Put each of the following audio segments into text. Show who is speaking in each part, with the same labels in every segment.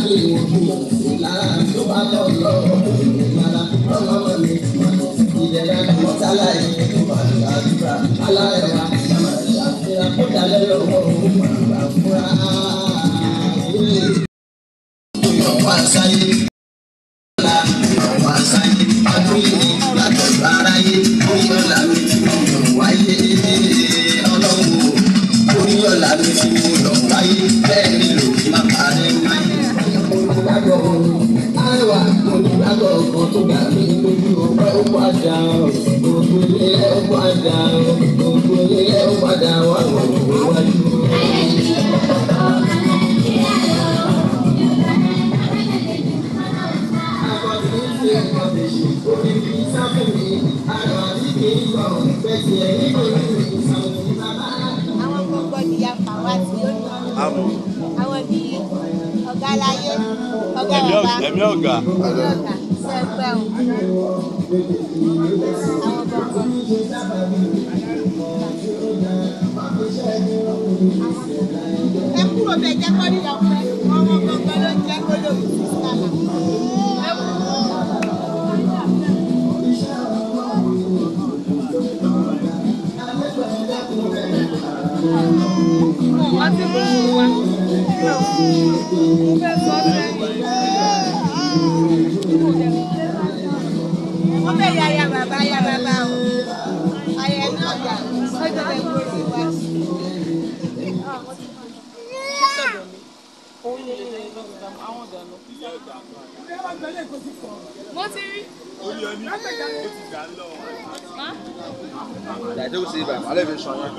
Speaker 1: bí ìwòkú ìlara tó bá lọ lọ ìlara ọlọ́mọ mi ìdẹ̀ra mọ́tálá yìí tó bá gbàdúrà aláìwá ìṣàfihàn kó dalẹ́ lọ́wọ́ òun màgbà fúra. Ìyọ̀wá sáyé ọ̀la ìyọ̀wá sáyé adúlé látọ̀gbà aráyé oríyọ̀lá mi tí mo yọ̀ wáyé ọlọ́run oríyọ̀lá mi tí mo yọ̀ wáyé bẹ́ẹ̀ ni lò má parẹ́ wáyé. Olùgbàgbọ́ àìwá olùgbàgbọ́ kan tó gbà mí lójú ọpẹ́ ó padà gbogbo ilé ẹ̀ ó padà gbogbo ilé ẹ̀ ó padà wà wọ́n wájú.
Speaker 2: àwọn gbogbo ìyá pàwá tí ó lọ àwọn bíi ọ̀gá láyé ọ̀gá
Speaker 3: Ẹ̀mí
Speaker 2: bàbá
Speaker 3: ọ̀gá- ẹ̀mí ọ̀gá.
Speaker 2: ẹ̀mí ọ̀gá sẹ́gbẹ́ o àwọn gbogbo ẹ kúrò bẹ jẹ́ kọ́ ní ọ̀pẹ ọmọ gbọ̀ngàn ló ń jẹ́ gbólóhùn sí sálà. wọ́n ti mú un wá. mo fẹ́ sọ sẹ́yìn. wọ́n fẹ́ ya ya bàbá ya bàbá o. ayẹ náà gbà ọjọ́ lè gbòòrò wá. mo ti rí.
Speaker 4: Dàdé ó ṣe ibà, alẹ́ fi sàn yẹn.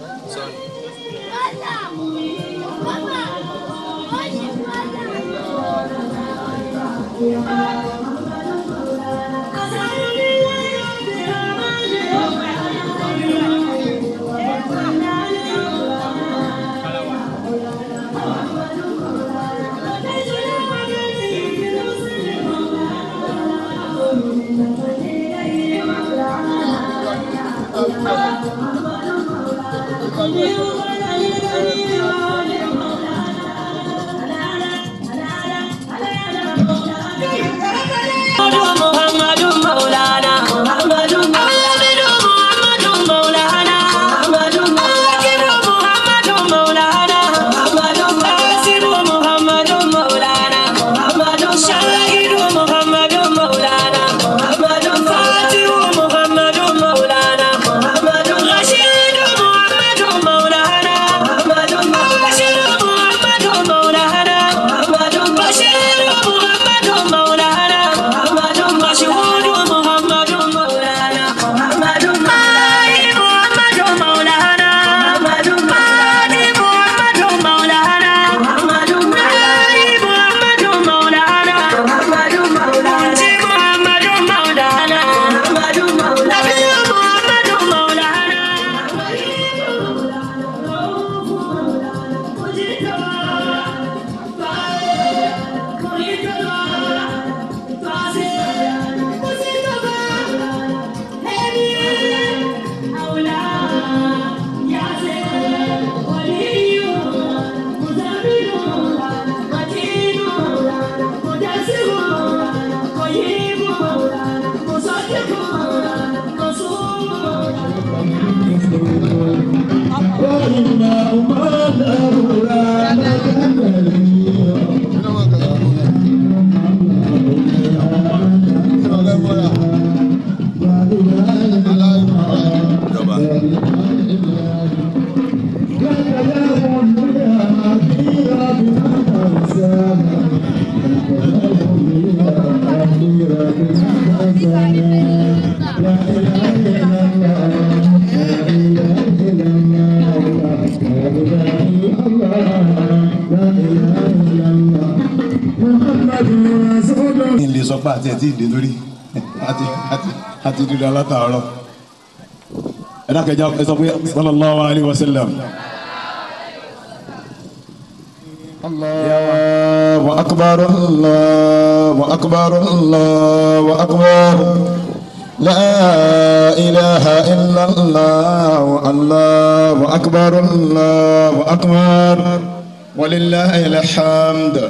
Speaker 5: محمد مولانا محمد محمد محمد مولانا محمد محمد مولانا محمد قاسم محمد مولانا محمد شاهد محمد مولانا محمد فاتح محمد مولانا محمد رشيد محمد مولانا محمد بشير محمد مولانا محمد بشير محمد مولانا محمد مشهود محمد مولانا محمد ماهي محمد مولانا محمد ماهي محمد مولانا محمد ماهي محمد مولانا محمد منجي محمد مولانا محمد نبي محمد مولانا
Speaker 3: Ìjọba.
Speaker 6: ilé sọ pé àti ẹ̀ tí ì dé lórí àti àti àti dídá látàárọ̀ ẹ dákẹ́jà ẹ sọ pé sallallahu alayhi wa sallam. الله أكبر الله أكبر الله أكبر لا إله إلا الله الله أكبر الله أكبر ولله الحمد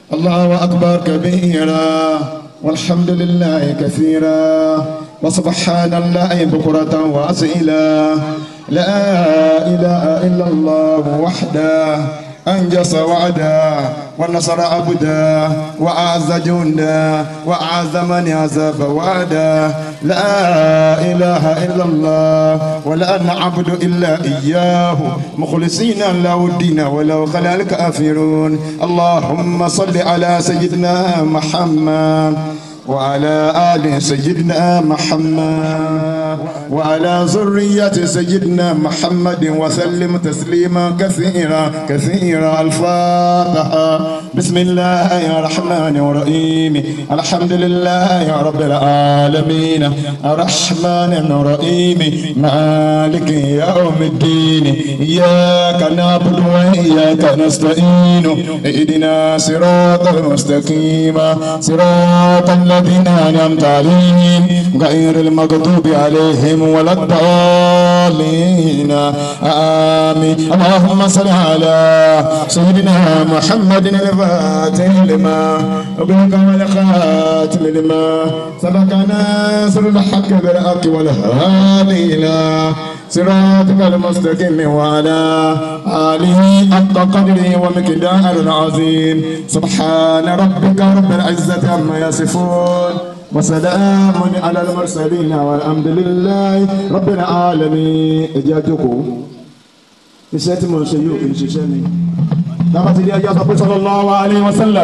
Speaker 6: الله أكبر كبيرا والحمد لله كثيرا وسبحان الله بكرة وأسئلا لا إله إلا الله وحده أنجز وعدا ونصر عبدا وأعز جندا وأعز من عزف وعدا لا إله إلا الله ولا نعبد إلا إياه مخلصين له الدين ولو خلا الكافرون اللهم صل على سيدنا محمد وعلى آل سيدنا محمد وعلى ذرية سيدنا محمد وسلم تسليما كثيرا كثيرا الفاتحة بسم الله الرحمن الرحيم الحمد لله رب العالمين الرحمن الرحيم مالك يوم الدين إياك نعبد وإياك نستعين اهدنا صراط المستقيم صراط الذين أنعمت عليهم غير المغضوب عليهم ولا الضالين آمين اللهم صل على سيدنا محمد الفاتح لما وبلغ والخاتم لما سبق ناصر الحق بالحق والهادي إلى صراطك المستقيم وعلى آله حق قدره ومقدار العظيم سبحان ربك رب العزة عما يصفون وسلام على المرسلين والحمد لله رب العالمين إجاتكم iṣẹ́ tí mo ń ṣe yóò kì í ṣiṣẹ́ mi lábàtí ilé ẹjọ́ sọ pé sallallahu alaihi wasallam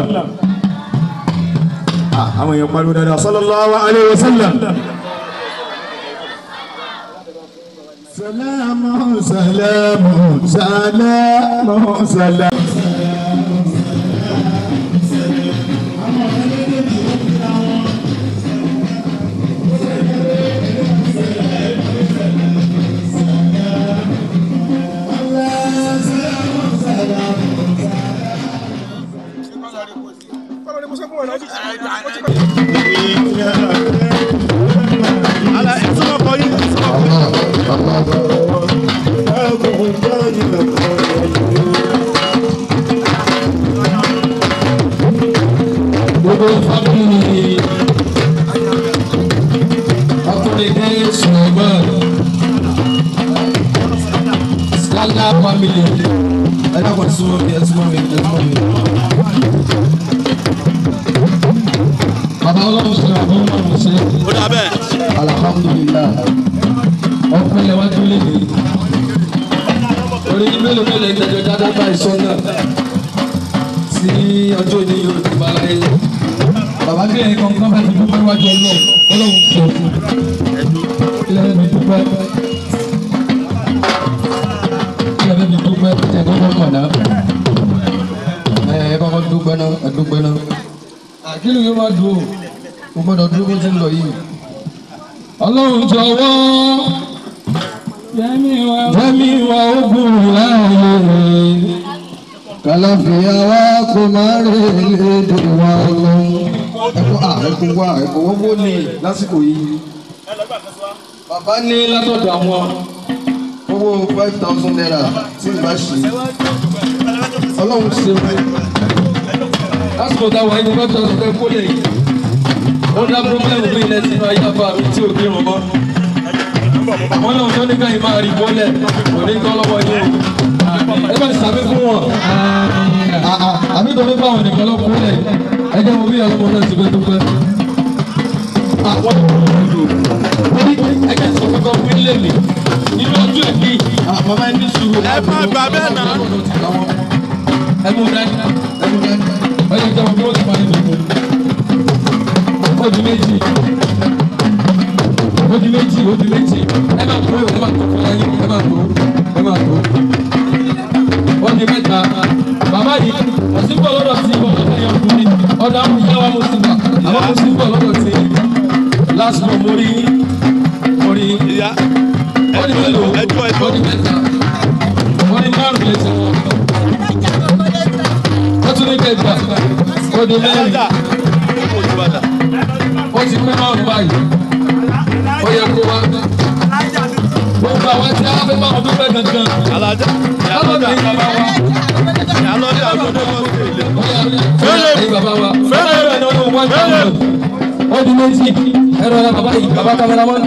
Speaker 6: àwọn èèyàn pariwo dáadáa sallallahu alaihi wasallam. Salamu salamu salamu salamu.
Speaker 3: gbogbo fábílì ọkùnrin dé ṣùgbọ́n skala family ẹ dákun súnmọ́ mi ẹ súnmọ́ mi ẹ súnmọ́ mi. bàbá ọlọ́run ṣe àbọ̀ ọlọ́run ṣe
Speaker 4: ó dà bẹ́ẹ̀.
Speaker 3: alhamdulilah ọ̀pẹ̀lẹ̀ wájú lè dé orí mélòó mélòó ìtẹ̀jọ́ dáadáa bá ìṣọ́ náà sí ọjọ́ òní yóò ti bá láyé bàbá bí ẹ̀yin kankan bá ti dúpẹ́ wájú ọlọ́run ọlọ́run sọ fún ilé ẹ̀ mi dúpẹ́ ilé ẹ̀ mi dúpẹ́ ẹ̀ kọ́kọ́ mọ̀ náà ẹ̀ ẹ̀ kọ́kọ́ dúpẹ́ náà ẹ̀ dúpẹ́ náà àkìlù yóò máa dùn ó o gbọ́dọ̀ dúró bó ti ń lọ yìí ọlọ́run jọ̀wọ́ jẹ́mi wa ogun láàyè kàlàfíà wa kò má rè lédè wa lọ́hùn. ẹ̀kọ́ à ẹ̀kọ́ wa ẹ̀kọ́ owó ní lásìkò yìí. bàbá ní látọ̀dọ̀ àwọn owó five thousand naira tí ìgbà ṣe ọlọ́run ṣe wọ́n. lásìkò táwọn ẹni five thousand naira kó lè yìí. ó dá pírọ́blẹ́mù bí ilẹ̀ sínú ayé àbá mi tí ò gbé wọn mọ́. àwọn náà tó ní káyìí máa rí bọ́lẹ̀ kò ní kọ́ lọ́wọ́ yìí o. ẹ bá sàmì fún wọn. àbí tó ní báwọn nìkan lọ kúlẹ̀ ẹ jẹ́ mo bí ọlọ́mọ náà ti fẹ́ dúpẹ́. àwọn ẹ jẹ́ sọ fún kan fún ilé mi nínú ọjọ́ ẹ̀mí màmá ẹni sùúrù.
Speaker 4: ẹ má gbà bẹ́ẹ̀ náà.
Speaker 3: ẹ mú dání ẹ mú dání ẹ jẹ́ jẹ́ mo bí wọ́n ti máa ń dùn. ó di méjì ó di méjì ó di méjì ẹ máa tó ẹ máa tó fún ẹyin ẹ máa tó ẹ máa tó ó di mẹ́ta bàbá yìí ọ̀sìnbọ̀ lọ́dọ̀ sí ìbọn lọ́dọ̀ yẹn fún mi ọ̀dọ̀ àwọn ìyá wa mo sì gbà àwọn mo sì bọ̀ lọ́dọ̀ sí last month mo rí mo rí
Speaker 4: ìyá
Speaker 3: ó di mélòó
Speaker 4: ẹjọ́ ẹjọ́
Speaker 3: ó di mẹ́ta ó di márùn lẹ́sẹ̀ wọn ó tún ní kẹgbà ó di mẹ́rin
Speaker 4: ẹ̀dá kò ní bàtà.
Speaker 3: ó ti pẹ́ márùn báyìí ó yẹ kó wá gbogbo àwọn tí a fẹ́ máa dúpẹ́ gangan
Speaker 4: alájà ìyá lọ́jà
Speaker 3: lọ́dọ̀ yìí bàbá wa
Speaker 4: ìyá lọ́jà lọ́dọ̀ lọ́dọ̀ ilé.
Speaker 3: ó yà rí
Speaker 4: fẹ́lẹ̀
Speaker 3: ẹ̀yin bàbá wa fẹ́rẹ̀ rẹ̀ ní ọdún one thousand ọdún méjì ẹ̀rọ ọ̀la bàbá yìí bàbá kámẹ́rámán.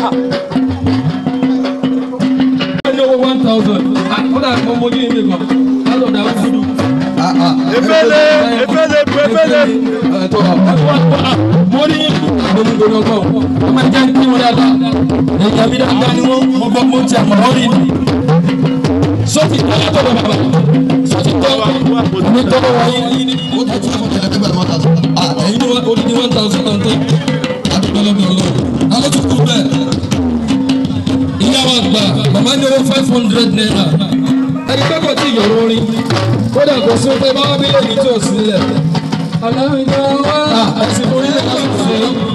Speaker 3: ní owó one thousand kódà mo mojú ìwé kan lálọ́ dà fúdù.
Speaker 4: Efele, efele, efele.
Speaker 3: ẹ̀tọ́ mo ní ìgbòmígbòmí ọgbọ́n wọ́n máa jẹ́ kí wọ́n dáadáa èyí àmì dáadáa ni wọ́n mo gbọ́ mo ti àmọ́ wọ́n rí ni. sọ́ọ̀tì tó yàtọ̀ lọ bàbá sọ́ọ̀tì tó ní tọ́lọ́ wáyé ní
Speaker 1: ó tún tún fún tẹ̀lé pípẹ́ lọ́mọ́ta tó.
Speaker 3: ẹ̀yin ní wọ́n odidi one thousand and ten adúgbò lọ́dọ̀ lọ. alẹ́ tó kú bẹ́ẹ̀ ìyá wa gbà màmá ní owó five hundred naira ẹni pé kò tí ì yọ̀rọ̀ orin kódà kò sí pé báwa bí lè ní tí ò sílẹ̀. aláwìjọ wa ẹ̀sìn orílẹ̀ láti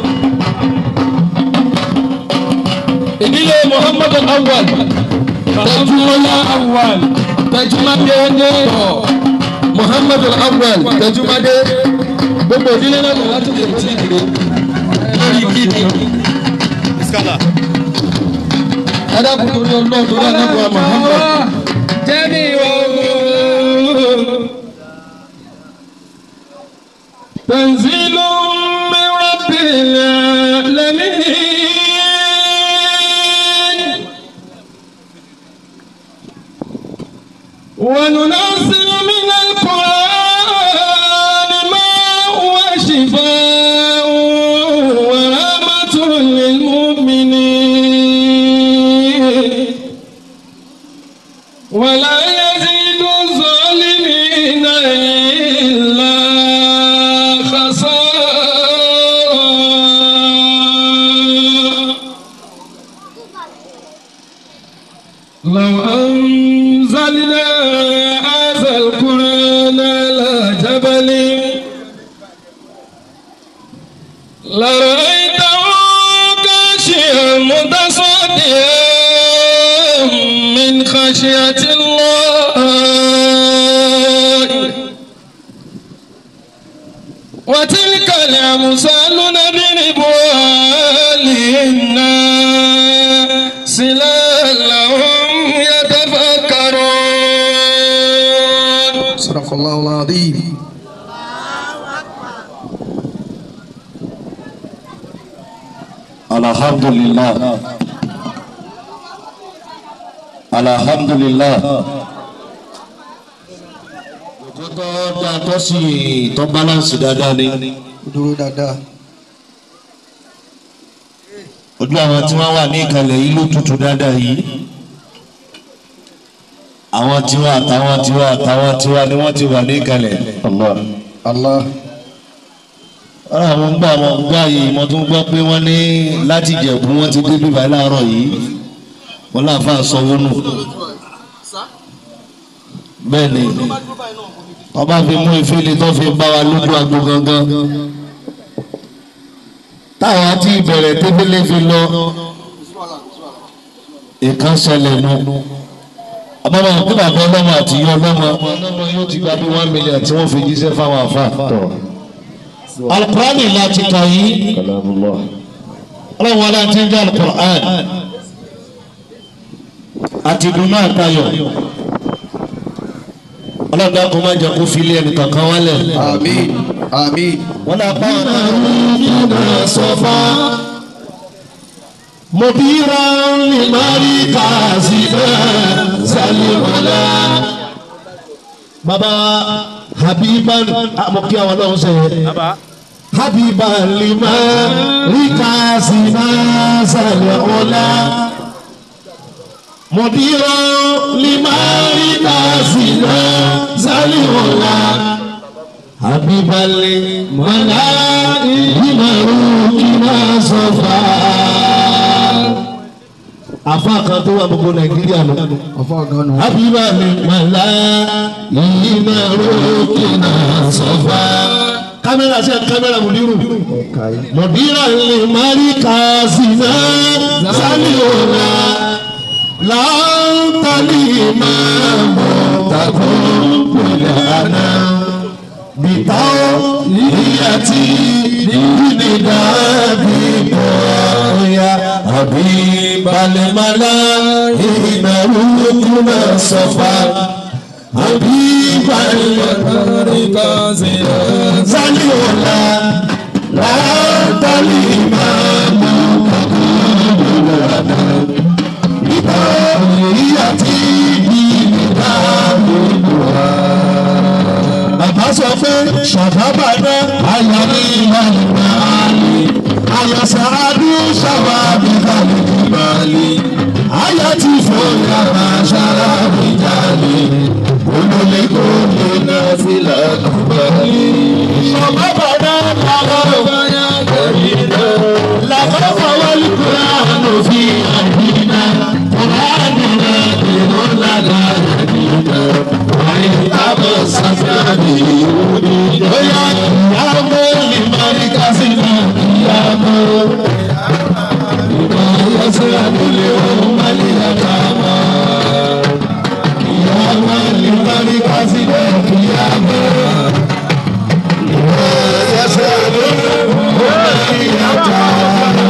Speaker 3: ìdílé muhammadu awal tẹjúmọ́lá awal tẹjúmọ́dé ní ọ̀ muhammadu awal tẹjúmọ́dé gbogbo ìdílé náà lọ láti lè tí ìdílé lórí kíni
Speaker 4: Iskala.
Speaker 3: adágún torí ọlọ́run torí anábọ̀ muhammad jẹ́mi ọ̀gbọ̀n. تنزيل من رب العالمين وننزل من القرآن ما هو شفاء ورحمة للمؤمنين ولا يزيد الظالمين إلا خسارا لو أنزلنا هذا القرآن على جبل لرأيته خاشعا متصدعا من خشية الله وتلك الأمثال نضربها للناس لعلهم يتفكرون
Speaker 1: صدق الله العظيم
Speaker 6: alhamdulillah alhamdulillah òtútọ́ dáadọ́ sí tọ́ balance dáadáa ni
Speaker 1: dúró dáadáa.
Speaker 6: ojú àwọn tí wọ́n wà ní ìkàlẹ̀ yìí ló tutù dáadáa yìí àwọn tiwa àtàwọn tiwa àtàwọn tiwa ni wọ́n ti wà ní ìkàlẹ̀.
Speaker 1: Allah.
Speaker 6: ọ̀rọ̀ àwọn gbọ́ àwọn gbọ́ àyè mo tún gbọ́ pé wọ́n ní láti Ìjẹ̀bú wọ́n ti dé bíbá láàárọ̀ yìí wọ́n láǹfà sanwó nù. bẹ́ẹ̀ ni wọ́n bá fi mú ìfẹ́lẹ́ tó fi bá wa lójú agbo gangan. táwọn àti ìbẹ̀rẹ̀ tébílẹ̀ fi lọ ìkan ṣẹlẹ̀ nù. àbámọ̀ kí bàbá ọlọ́mọ àti ìyá ọlọ́mọ ọlọ́mọ yóò ti gba bí one million tí wọ́n fi jíṣẹ́ fáwọn àfa alukurani láti kà yìí ọlọ́run wọlé àti ń jẹ́ alukurani àti dunu àtayọ̀ ọlọ́run dákun má jẹ́ kó filé ẹnì kankan wálẹ̀.
Speaker 1: Àmín. Àmín.
Speaker 6: wọ́n náà bá wọn náà nínú sọ́fà mọ̀bíra ní mari kàzíbà sálíwọ̀lá. bàbá habiban àmọ̀kí àwọn ọlọ́run sẹ́yìn.
Speaker 4: Baba.
Speaker 6: habiba lima rikasi masale ola mudiro lima rikasi masale ola habiba limala lima rukina sofa afa kan tó wà gbogbo nàìjíríà lọ
Speaker 1: Ọ̀fọ̀ ọ̀gá nù.
Speaker 6: habiba limala lima rukina sofa kámẹ́rà sí kámẹ́rà mùdírù mùdírà lè mari kàzínà sálíọ̀nà láńtàlì máa mọ̀ tàkó pẹ̀lẹ́ àná bìtáwọ̀ níyàtì nídìdá bí bọ̀ọ̀yà àbí balẹ̀mọ́lá ìnáwó kúnà sọ̀fà
Speaker 1: حبيبا زليولا لا الإمام بطريقتي Bàbá sọ pé ṣàbábà náà ayọ̀ ní ìlànà àlè. Ayọ̀ sàádú ṣàbábì kàlẹ́ ìbàlẹ̀. Ayọ̀ ti fòyà máa ṣàrà ìjàlè. Olólè kò lè ná fìlà kúbalẹ̀. Ṣàbábà náà làwọn ọ̀gbọ́nyá kẹ̀mí náà. Làwọn fọwọ́lì kúrò àánú fi àdínà. Ọ̀rọ̀ àdínà ìrọ̀ lága àdínà. Àyè tábọ̀ sáfìlàmì ìwúni. Bóyá ìyàwó ìmọ̀rí kásìnà ìyàwó. Ìmọ̀ ayọ́sẹ̀ àdúlé ohun mẹ́lì àkàmọ́. Ìyàwó ìmọ̀rí kásìnà ìyàwó. Ìmọ̀ ayọ́sẹ̀ àdúlé ohun mẹ́lì àkàmọ́.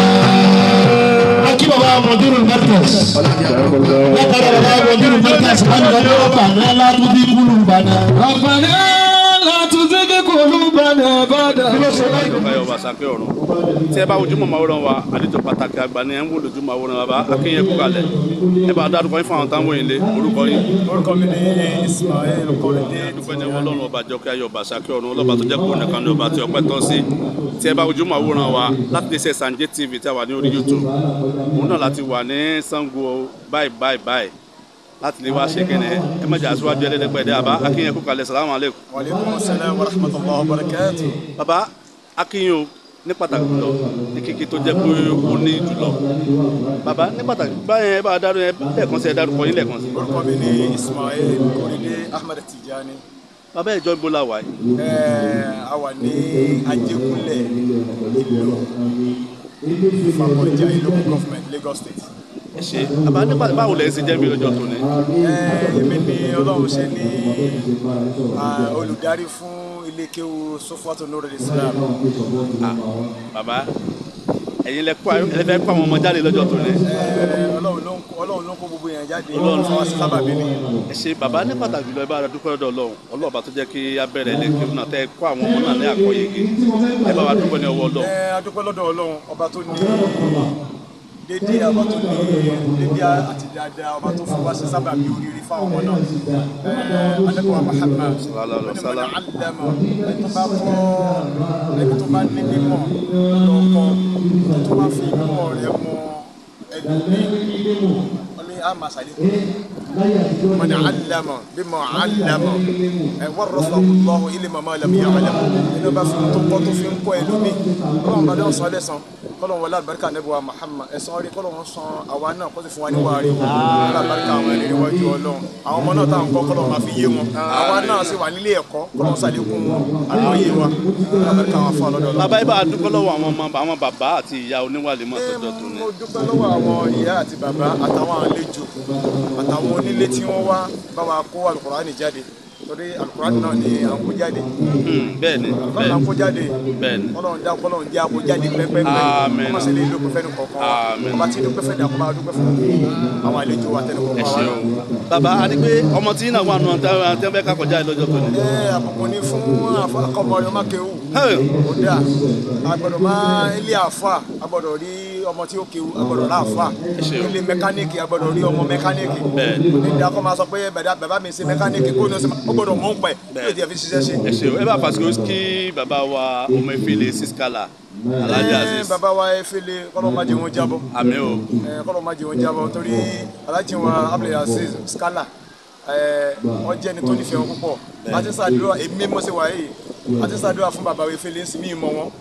Speaker 1: Akí bàbá Mọ̀dúrú Mẹ́tẹ̀s. Látara bàbá Mọ̀dúrú Mẹ́tẹ̀s. Wọ́n ní ọdún ọ̀pá náà látúndí kúlù bàdà.
Speaker 3: ربنا لا تزغ قلوبنا بعد
Speaker 4: Báyọ̀ bá sàkẹ́ ọ̀run. Tí ẹ bá ojúmọ̀ máa wọ́n wa, àlejò pàtàkì àgbà ni ẹ ń wò lójúmọ̀ àwòrán bàbá Akínyẹ kú kalẹ̀. Ẹ bá dárúkọ yín fún àwọn táwọn yìí lé orúkọ yín.
Speaker 7: orúkọ mi ni ismail kọ́lẹ́dé
Speaker 4: Dúpẹ́ ní ọlọ́run ọba jọkẹ́ ayọ̀ ọba sàkẹ́ ọ̀run ọlọ́ba tó jẹ́ kó nìkan ní ọba tí ọpẹ́ tọ́ sí. Tí ẹ bá ojúmọ̀ àwòrán wa láti lè ṣe Sanje TV tí a wà ní orí YouTube. Òun náà láti wà ní Sango báyìí báyìí báyìí láti lè wá ṣe kẹ́nẹ̀ ẹ má jà aṣíwájú ẹlẹ́dẹ́gbẹ̀dẹ́ àbá Akínyẹ kú kalẹ̀ salamu aleykum.
Speaker 7: wàlẹ́kùn sẹ́lẹ̀ wa rahmatulah wa barakatu.
Speaker 4: baba akínyìn o ní pàtàkì jùlọ ní kíkí tó jẹ́ pé ó ní jùlọ baba ní pàtàkì báyẹn ẹ bá dárú ẹ lẹ́ẹ̀kan sí ẹ dárúkọ yín lẹ́ẹ̀kan sí.
Speaker 7: orúkọ mi ni ismail kọ́lẹ́dé ahmed tijani.
Speaker 4: baba ìjọ ibo la wà yìí
Speaker 7: Ẹ̀ẹ́, a wà ní ajégúnlẹ̀ ìlú ìfàkọ̀jà ìlú government lagos state.
Speaker 4: ẹ ṣe baba ní pàtàkì báwo lẹ́yìn sí jẹ́ mi lọ́jọ́ tó ní.
Speaker 7: Ẹ̀ẹ́, èmi ni ọlọ́run ṣe ní ah, olùdarí fún ilé kéwu sofatu nurul islam.
Speaker 4: Ah, baba ẹ̀yin lẹ kó ẹ fẹ́ kó àwọn ọmọ jáde lọ́jọ́ tó ní.
Speaker 7: Ẹ̀ẹ́, ọlọ́run ló ń kó- ọlọ́run ló ń kó gbogbo yẹn jáde
Speaker 4: Ọlọ́run.
Speaker 7: fún wa sí sábàbí ni.
Speaker 4: ẹ ṣe baba ní pàtàkì jùlọ ẹ bá dúpẹ́ lọ́dọ̀ ọlọ́run ọlọ́ọ̀bá tó jẹ́ kí abẹ́rẹ́ ilé kí náà tẹ́ kó àwọn ọmọ náà ní àkọ́yége ẹ bá wa dúpẹ́ ní ọwọ́ ọlọ́run.
Speaker 7: Ẹ adúpẹ́ lọ́dọ̀ ọlọ́run ọba tó ní dédé ọba tó ní dédé àti dáadáa ọba tó fún wa ṣe sábà bí oríire fáwọn ọmọ náà Ẹ adẹ́kọ̀ọ́ Muhammad
Speaker 4: Sallallahu alaihi wasallam.
Speaker 7: àlẹ́mọ̀ ẹni tó bá kọ́ ẹni tó bá ní mímọ̀ lọ́kọ́ tó bá fi mímọ̀ rẹ̀ mọ ẹlòmíì ọlẹ́ àmà sàlékún من علم بما علم ورثه الله علم ما لم يعلم inú bá fi tó kọ́ tó fi ń kọ́ ẹlòmíì kọ́lọ́n bá dán sọ lẹ́sàn kọ́lọ́n wọlé àlùbáríkà nẹ́bí wa Muhammad ẹ̀sán rí kọ́lọ́n san àwa náà kó sì fún wa ní wàá rí wọn wọlé àlùbáríkà àwọn ẹni níwájú ọlọ́run àwọn ọmọ náà táwọn kọ́ kọ́lọ́n máa fi yé wọn àwa náà sì wà nílé ẹ̀kọ́ kọ́lọ́n sàlékún àlọ́yé wa wọlé àlùbáríkà àwọn afọ ọlọ́dọ̀
Speaker 4: bàbá yìí bá a dúpẹ́ lọ́wọ́ àwọn ọmọ àwọn bàbá àti ìyá oníwàlẹ̀ mọ́ tọ́jọ́ tó ní.
Speaker 7: mo dúpẹ́ lọ́wọ́ àwọn ìyá àti bàbá àtàwọn àlejò àtàwọn onílé tí wọ́n wá bá wa kó alukurani jáde torí alukurani náà ni à ń kó jáde
Speaker 4: Hmm, bẹ́ẹ̀ ni
Speaker 7: alukurani náà ń kó jáde
Speaker 4: bẹ́ẹ̀ ni
Speaker 7: kọ́lọ́n dá kọ́lọ́n jẹ́ àkó jáde pẹ́pẹ́pẹ́
Speaker 4: Àmín.
Speaker 7: ọmọ sílẹ̀ ìlú pẹ́fẹ́ ní kọ̀ọ̀kan
Speaker 4: Àmín.
Speaker 7: ọba tí dúpẹ́ fẹ́ dàkọ́ bá dúpẹ́ fún àwọn àlejò wa tẹnu
Speaker 4: ẹ
Speaker 7: kọ̀ọ̀kan wa
Speaker 4: ṣe o bàbá adigun ọmọ tí náà wà nù àtẹ́wẹ́ kakọjá yìí lọ́jọ́ tó ní.
Speaker 7: ẹ àbùkù ni fún akọmọ ọmọ kéwù
Speaker 4: Hey.
Speaker 7: ó dáa agbọ́dọ̀ máa ilé àfa agbọ́dọ̀ rí ọmọ tí ó kéwù agbọ́dọ̀ rà àfa
Speaker 4: ṣe o.
Speaker 7: ilé mẹkáníìkì agbọ́dọ̀ rí ọmọ mẹkáníìkì
Speaker 4: Bẹ́ẹ̀.
Speaker 7: nígbà kọ́ máa sọ pé bàdá bàbá mi ṣe mẹkáníìkì kó ní ọsẹ ó gbọ́dọ̀ mọ̀ ń pẹ́
Speaker 4: Bẹ́ẹ̀.
Speaker 7: yóò ti fi ṣiṣẹ́ ṣe.
Speaker 4: ẹ ṣe o ẹ bá fàṣẹ kí bàbá wa ọmọ ìfìlẹ̀ sískàlà alájà
Speaker 7: Ẹ,
Speaker 4: aziz
Speaker 7: bàbá wa efele kọ́lọ́ máa jẹ wọn jábọ̀
Speaker 4: àmì o
Speaker 7: Ẹ, kọ́lọ́ máa jẹ wọn jábọ̀ torí alájí wa abdulaziz skala ẹ, wọ́n jẹ́ ẹni tó nífẹ̀ẹ́ wọn púpọ̀ àti sàdúrà èmi mo ṣe wà yìí àti sàdúrà fún bàbá wa efele ń sìn mí mọ wọn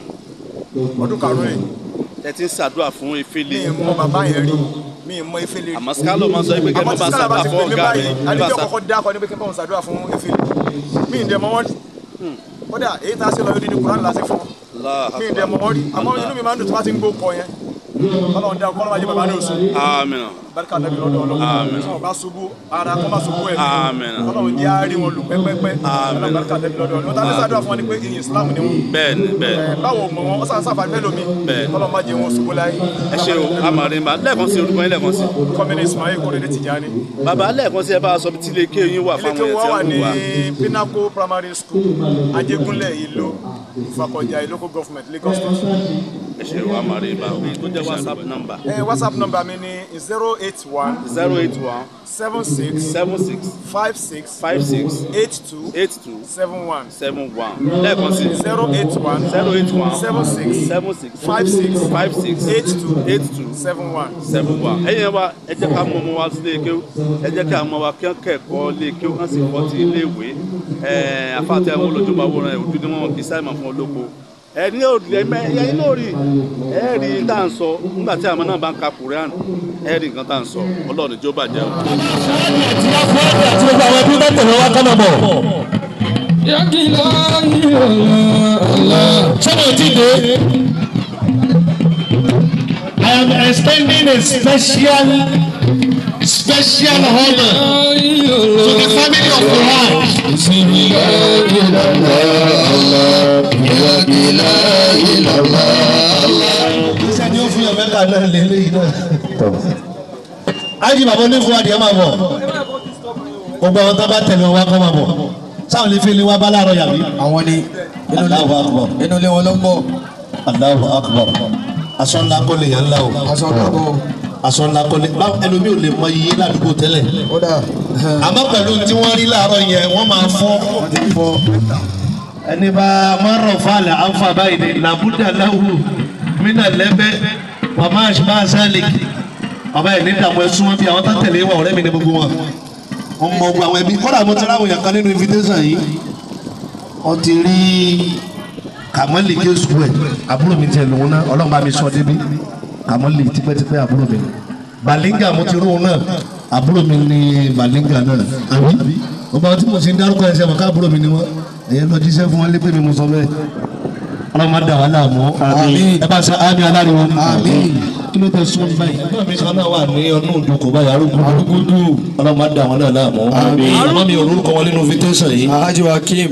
Speaker 7: ọdún karùn-ún rẹ̀
Speaker 4: ẹ ti ń ṣàdúrà fún
Speaker 7: mi
Speaker 4: ìfìlẹ̀
Speaker 7: mọ bàbá yẹn rí mi mọ efele rí
Speaker 4: àmọ́ skalo máa sọ pé kẹ́ ẹ má
Speaker 7: àmọ́
Speaker 4: bá
Speaker 7: tí skala bá
Speaker 4: ṣàdúrà
Speaker 7: ti
Speaker 4: fún
Speaker 7: pè mí
Speaker 4: ọ̀gá mi
Speaker 7: báyìí
Speaker 4: ẹ bá
Speaker 7: àlejò
Speaker 4: ṣà-
Speaker 7: kọ́kọ́ dákọ̀ níbi kí n bá wọn ṣàdúrà fún efele mi ì dẹ̀ mọ wọn rí kódà èyí tá a ṣe lọ yóò di ní kuran láti fún wọn
Speaker 4: Allah
Speaker 7: mi ì dẹ̀ mọ wọn rí àmọ́ inú mi máa ń dùn tó bá ti ń gbó kọ yẹn Ọlọ́run dá Ọlọ́run máa jẹ bàbá ní oṣù
Speaker 4: àmín
Speaker 7: alibarika nàbí lọ́dọ̀ ọlọ́run tí wọn bá ṣubú ara kọ́ bá ṣubú ẹ̀mí
Speaker 4: Àmín.
Speaker 7: ọlọ́run jẹ́ àárí wọn lù pẹ́pẹ́pẹ́ alibarika nàbí lọ́dọ̀ ọlọ́run tá a ní sàdúrà fún wọn ni pé ìyìn islam ni wọn
Speaker 4: bẹ́ẹ̀ni bẹ́ẹ̀ni
Speaker 7: ẹ báwo mọ wọn ọsàn sáfà fẹ́ lómi
Speaker 4: Bẹ́ẹ̀.
Speaker 7: ọlọ́run má jẹ́ wọn ṣubú láyé
Speaker 4: ẹ ṣe o amarimba lẹ́ẹ̀kan sí orúkọ yín lẹ́ẹ̀kan sí
Speaker 7: kọ́mínì ismail kórèdé tìjàni
Speaker 4: bàbá lẹ́ẹ̀kan sí ẹ bá a sọ bí tí ilé ike yín wà
Speaker 7: ilé
Speaker 4: fáwọn
Speaker 7: tí
Speaker 4: èèyàn
Speaker 7: wọ́n wà
Speaker 4: tí
Speaker 7: ní
Speaker 4: wọ́n wà.
Speaker 7: pinnacle primary school ajégúnlẹ̀ ìlú ìfakọ̀jà local government lagos state.
Speaker 4: ẹ ṣe o amarimba òye tó jẹ́ whatsapp number
Speaker 7: ẹ whatsapp number mi ni zero eight one
Speaker 4: zero eight one
Speaker 7: seven six
Speaker 4: seven six
Speaker 7: five six
Speaker 4: five six
Speaker 7: eight two
Speaker 4: eight two
Speaker 7: seven one
Speaker 4: seven one lẹ́ẹ̀kan sí
Speaker 7: zero eight one
Speaker 4: zero eight one
Speaker 7: seven six
Speaker 4: seven six
Speaker 7: five six
Speaker 4: five six
Speaker 7: eight two
Speaker 4: eight two
Speaker 7: seven one.
Speaker 4: seven one ẹ̀yin ẹ wa ẹ jẹ́ ká mọ ọmọ wa sí ilé kéwú ẹ jẹ́ ká ọmọ wa kí wọ́n kẹ́kọ̀ọ́ ilé kéwú kán sì kọ́ ti ilé ìwé ẹ̀ afáàtẹ̀ àwọn olójúmọ̀ àwòrán ẹ̀ ojú ni wọ́n kì í sáìmọ̀ fún olóko ẹ ní òrì ẹ mẹ ẹ ní òrì ẹ rí tá à ń sọ nígbà tí àwọn náà bá ń ka Quran ẹ rí nǹkan tá à ń sọ Ọlọ́run ìjọ bàjẹ́ o.
Speaker 8: àti gbogbo àwọn ẹbí bá tẹ̀lé wa kọ́nà bọ̀. sọ́nà ò tí ì dé. I am extending a special special honor to the family of Quran. Iṣẹ́ ni ó fi ọ̀mẹ́ kan náà lé léyìí náà. Ájì bàbá onífún adìẹ máa bọ̀. Gbogbo àwọn tó bá tẹ̀lé wa kọ́ máa bọ̀. Sáwọn lè fi ilé wa bá láàárọ̀ yàrá.
Speaker 3: àwọn ni
Speaker 8: Allahu akbar.
Speaker 3: inú ilé wọn ló ń bọ̀
Speaker 8: Allahu akbar. Aṣọ ńlá kọ́ lè yàn ńlá o.
Speaker 3: aṣọ ọ̀dọ́
Speaker 8: Aṣọ ńlá kọ́ lè. Báwo ẹlòmíì ò lè mọ iye ládùúgbò tẹ́lẹ̀.
Speaker 3: ó dà
Speaker 8: Àmọ́ pẹ̀lú tí wọ́n rí láàárọ̀ yẹn, wọ́n máa fọ́. Ẹni bá mọ́rọ̀ fàlẹ̀ àǹfà báyìí ni làbúdà láwù mínà lẹ́bẹ̀ wàmá àṣìbá sálẹ̀kì. Bàbá ẹ̀ ní ìdààmú ẹ̀ súnmọ́ bí àwọn tó tẹ̀lé wà ọ̀rẹ́ mi ní gbogbo wọn. Wọ́n mọ gbogbo àwọn ẹbí. Kọ́dà mo ti ráwọn èèyàn kan nínú invitation yìí. Wọ́n ti rí Kàmọ́lì Jésù ẹ̀ àbúrò mi tiẹ̀ lòun náà Ọlọ́run bá mi sọ débi. Kàmọ́lì tipẹ́tipẹ́ àbúrò mi. Balinga mo ti rú òun náà àbúrò mi ní Balinga náà. Àbí? Ọba tí mo ti ń dárúkọ ẹsẹ̀ mọ̀ ká àbúrò mi ni wọ́n. Ẹ̀yẹ lọ jíṣẹ́ fún wọn lépè mi mo sọ bẹ́ẹ̀. Ọlọ́run máa dà wá láàmú. Ẹ bá ṣe àmì aláriwo. Kí ló tẹ sún mi báyìí? Ẹgbẹ́ mi sọ náà wà ní ọdún òdòkó báyìí arúgbó. Ọlọ́run máa dà wọn náà láàmú. Àmọ́ mi ò lórúkọ wọn nínú invitation yìí.
Speaker 3: alhaji wakim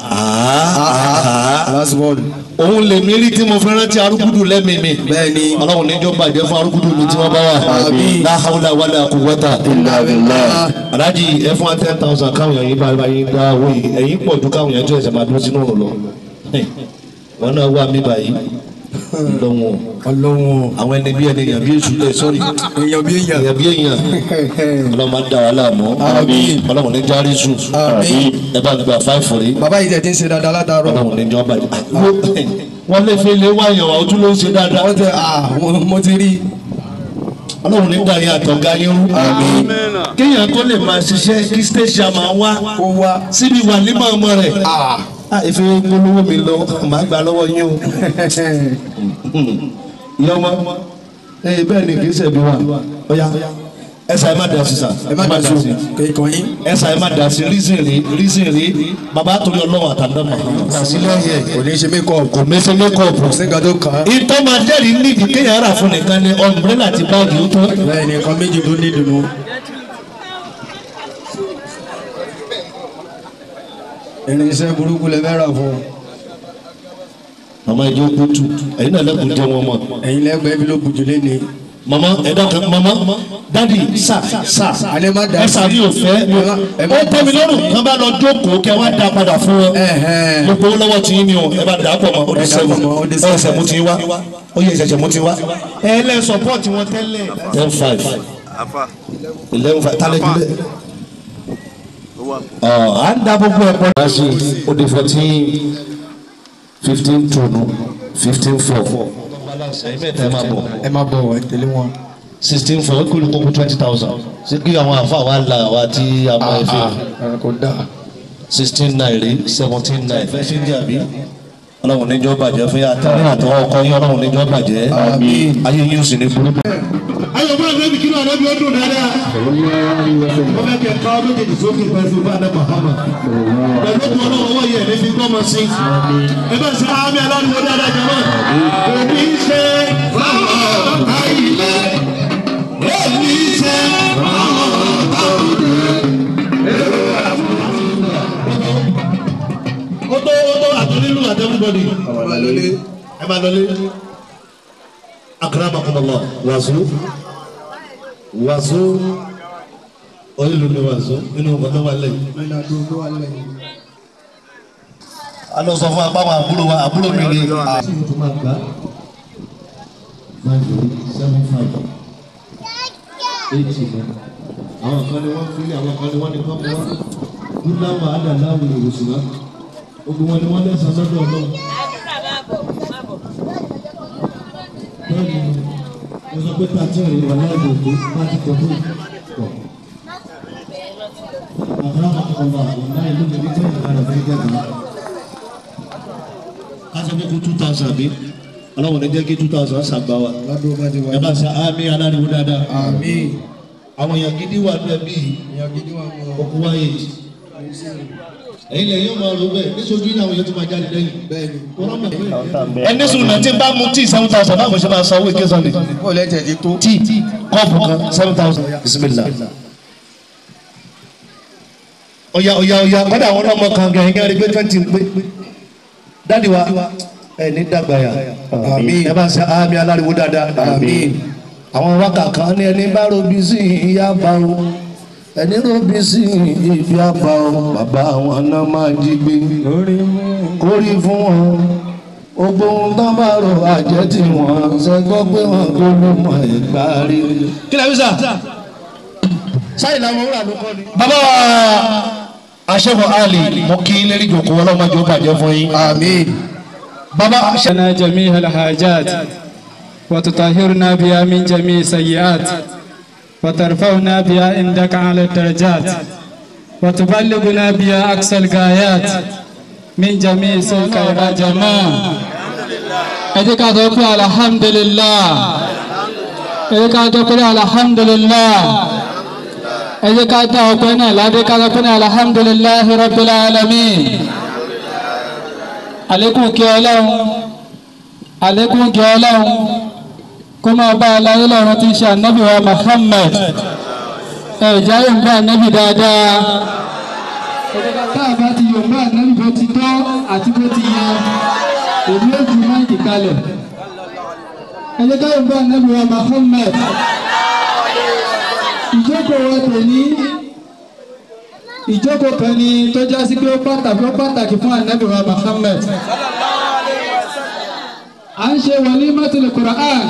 Speaker 8: Àá
Speaker 3: last word
Speaker 8: òun lè mí rí tí mo fi rántí arúgbúdù lẹ́mìí mi.
Speaker 3: Bẹ́ẹ̀ni.
Speaker 8: ọlọ́run níjọ́ bàjẹ́ fún arúgbúdù mi tí wọ́n bá wà.
Speaker 3: Àmín.
Speaker 8: la hawla wala quwwata. aláàjì ẹ fún wa ten thousand káwọn yẹn bá bá yín dá owó yìí ẹ̀yin pọ̀ ju káwọn yẹn tó ẹ̀sẹ̀ máa dúró sínú òrùn lọ. wọn náà wà mí báyìí lọ́wọ́
Speaker 3: ọlọ́wọ́n
Speaker 8: àwọn ẹni bí ẹni èèyàn bí èṣù lẹ̀ sọ́rí
Speaker 3: èèyàn bí èèyàn
Speaker 8: èèyàn bí èèyàn ọlọ́run máa ń dà wá láàmú
Speaker 3: Àmín.
Speaker 8: ọlọ́run ní járí sùn
Speaker 3: Àmín.
Speaker 8: ẹ bá gba fáìfù rí
Speaker 3: bàbá yìí tẹ̀ tí ń ṣe dáadáa látàárọ̀
Speaker 8: ọlọ́run ní jọ́ bàjẹ́. wọ́n lé fi lé wáyàn wá ojú ló ń ṣe dáadáa.
Speaker 3: wọ́n tẹ ah mo- mo ti rí
Speaker 8: ọlọ́run ní dàrí àtọ̀gá yín rú.
Speaker 4: Amínà.
Speaker 8: kéèyàn tó lè máa ṣiṣẹ́ kí station máa wá
Speaker 3: kó wá
Speaker 8: síbi wà nímọ̀ ọmọ rẹ̀.
Speaker 3: ah
Speaker 8: a ìfi gbólówó mi lọ màá gbà lọ́wọ́ yín o. ìyá ọmọ ee bẹ́ẹ̀ ni kì í ṣẹ̀bi wa ọ̀ya ẹ̀sà ẹ̀ má dà sí sà
Speaker 3: ẹ má dà sí kéèkàn yín
Speaker 8: ẹ̀sà ẹ̀ má dà sí reason rí reason rí bàbá torí ọlọ́wọ́ àtàndọ́mọ̀
Speaker 3: sílẹ̀ yẹ kò ní ṣe mékọ̀
Speaker 8: kò mẹ́sẹ̀ mẹ́kọ̀ọ̀pù.
Speaker 3: kò sí nǹkan tó kàn án
Speaker 8: ìtọ́ máa jẹ́rìí nídìí kéèyàn rà fún nìkan ni ọ̀nbrẹ́là ti báàgì ó tó.
Speaker 3: bẹ́ẹ̀ ni nǹkan méjì tó ní ìdùnnú irinṣẹ́ burúkú lẹ fẹ́ rà fún un.
Speaker 8: màmá ìjọ kútu ẹ̀yin náà lẹ́kùn jẹ́ wọn mọ̀.
Speaker 3: ẹ̀yin lẹ́gbẹ̀ẹ́ bí ló bùjú lé ní.
Speaker 8: mama ẹ̀dá kan mama dadi sa sa
Speaker 3: alẹ́ má dà
Speaker 8: ẹ̀sà mi ò fẹ́
Speaker 3: ẹ
Speaker 8: ó
Speaker 3: má
Speaker 8: tẹ́ mi lọ́rùn kán bá lọ jókòó kẹ́ wá dá padà fún wọn
Speaker 3: Ẹ̀hẹ́n.
Speaker 8: gbogbo owó lọ́wọ́ tí yín ni o ẹ bá dà á pọ̀ mọ́ ó di
Speaker 3: Ẹ dà á
Speaker 8: seven
Speaker 3: pọ̀ mọ́, ó di
Speaker 8: ẹ
Speaker 3: seven.
Speaker 8: ẹsẹ̀ mú ti wá ó yẹ ẹsẹ̀ mú ti wá ẹ lẹ́ support wọn tẹ́lẹ̀ ten five
Speaker 4: afa
Speaker 8: eleven five tálẹ̀ jùlẹ̀
Speaker 4: ó wà
Speaker 8: ọ̀ à ń dá gbogbo ẹ̀ pọ̀. wá sí ó di fourteen fifteen two fifteen four ẹ̀yin mẹ́ta ẹ máa bọ̀
Speaker 3: ẹ má bọ̀ ẹ tẹ̀lé wọn.
Speaker 8: sixteen four ó kúrò kókó twenty thousand ṣé kí àwọn àfa wa la àwa tí a mọ ẹ fi
Speaker 3: Ah, kò dáa.
Speaker 8: sixteen nine rí seventeen nine fẹ́ ṣe ń jà bí. ọlọ́run níjọ́ bàjẹ́ fún yà àtàwọn àtọwọ́ ọkọ yín ọlọ́run níjọ́ bàjẹ́ ayé yín ó sì ní burú. ayọ̀ bá àgbẹ̀bí kí ló ànábi ó dùn dáadáa. wọ́n fẹ́ kẹ́ ká méjèèjì sókè pẹ̀lú bá àdá mahama. pẹ̀lú kí ọlọ́run wọ́n yẹ ẹ̀mí fi gbọ́mọ sí. ẹ bá ṣe àmì aláriwo dáadáa jẹ́mọ́. òbí ṣe fáwọn àyílẹ̀ òbí ṣe you at everybody ẹ máa lọlé akramakumullah wàzó wàzó onílù ni wàzó nínú nǹkan tó wà lẹ́yìn. a lọ sọ fún apá àwọn àbúrò wa àbúrò mi ni. àwọn kan ni wọ́n fílẹ̀ àwọn kan ni wọ́n ní kọ́ mọ́ wá dúdáwà ádàláwò ìwòsùnmá gbogbo wọn ni wọ́n lẹ́sàn lọ́dọ̀ ọlọ́run. bẹ́ẹ̀ni mo sọ pé tàtí ọ̀rẹ́ wà láàbò òkú láti kọ́ tó pọ̀. àbúrò àwọn ọmọ àwọn náà ìlú mi ní tẹ́ ìlànà fẹ́ gẹ́gẹ́ ká sọ pé kó two thousand bí ọlọ́run ní jẹ́ kí two thousand ṣàgbá wa ẹ bá ṣe àmì aláriwo dáadáa àwọn èèyàn gidi wà ní ẹbí òkú wáyé ẹ̀yin lẹ́yìn ọmọ ọ̀rọ̀ bẹ́ẹ̀ níṣojú yìí àwọn èèyàn tó máa jáde lẹ́yìn. ẹni sùn náà tí n bá mú tíì seven thousand báwo ṣe máa san owó ìké sunday.
Speaker 3: ó lẹ́tẹ̀ ti tó.
Speaker 8: tíì kọ́ọ̀pù kan seven thousand bisimilah. ọ̀ya ọ̀ya ọ̀ya kọ́dà àwọn ọmọ kan gẹ̀ ẹ̀yìn arí pé twenty ń pé dáàdi wa ẹ̀ ní dàgbà yà ẹ bá ṣe àmì aláriwo dáadáa àwọn wákà kan ní ẹni bá robi sí ìyá bá o ẹni robi sí ibi àbá o bàbá àwọn náà máa jí gbé kórì fún wọn gbogbo ohun tó bá rò àjẹ́ tí wọ́n ṣẹ́gbọ́ pé wọ́n kó ló mọ ẹ̀gbá rí. kí lè fi sà sáyìn làwọn wúrà ló kọ́ ni. bàbá wa aṣẹ́gun ali mo kí lérí jòkó ọlọ́mọdé ó bàjẹ́ fún yín.
Speaker 3: àmín.
Speaker 8: bàbá
Speaker 9: لنا جميع الحاجات وتطهرنا بها من جميع السيئات وترفعنا بها عندك على الدرجات وتبلغنا بها أقصى الغايات من جميع سلك يا جماعة أديك أدوكي الحمد لله أديك أدوكي الحمد لله أديك أدوكي أديك أدوكي الحمد لله رب العالمين عليكم كي عليكم كي kó máa bá aláyé lọ́run tí ń ṣe ànábì wa Muhammad ẹ̀já yóò bá ànábì dáadáa tá a bá ti yóò bá ànábì bó ti tọ́ àti bó ti yẹ èmi ò ju máìkì kalẹ̀ ẹ̀jẹ̀ ká yóò bá ànábì wa Muhammad ìjókòó wa tòní ìjókòó kan ni tó já sí pé ó pàtàkì ó pàtàkì fún ànábì wa Muhammad à ń ṣe walimatul Qur'an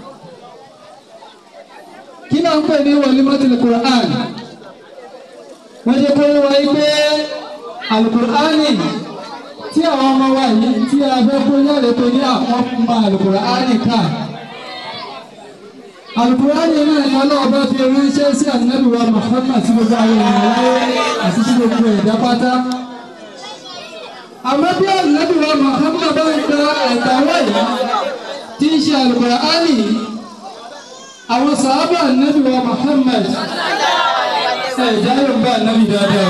Speaker 9: kí náà ń pè ní walimatul Qur'an wọ́n ṣe kó wá pé alukur'ani tí àwọn ọmọ wa yìí tí a fẹ́ kó yára tó ní àwọn ọmọ alukur'ani ká alukur'ani náà ni ọlọ́ọ̀bá fi ránṣẹ́ sí ànábì wa Muhammad sí gbogbo àwọn ènìyàn láyé àti sí gbogbo ẹ̀dá pátá àmọ́ bí ànábì wa Muhammad bá ń gba ẹ̀dá wáyé tí ń ṣe alukur'ani àwọn sàábà ànábì wa Muhammad ẹ̀dá yóò bá ànábì dáadáa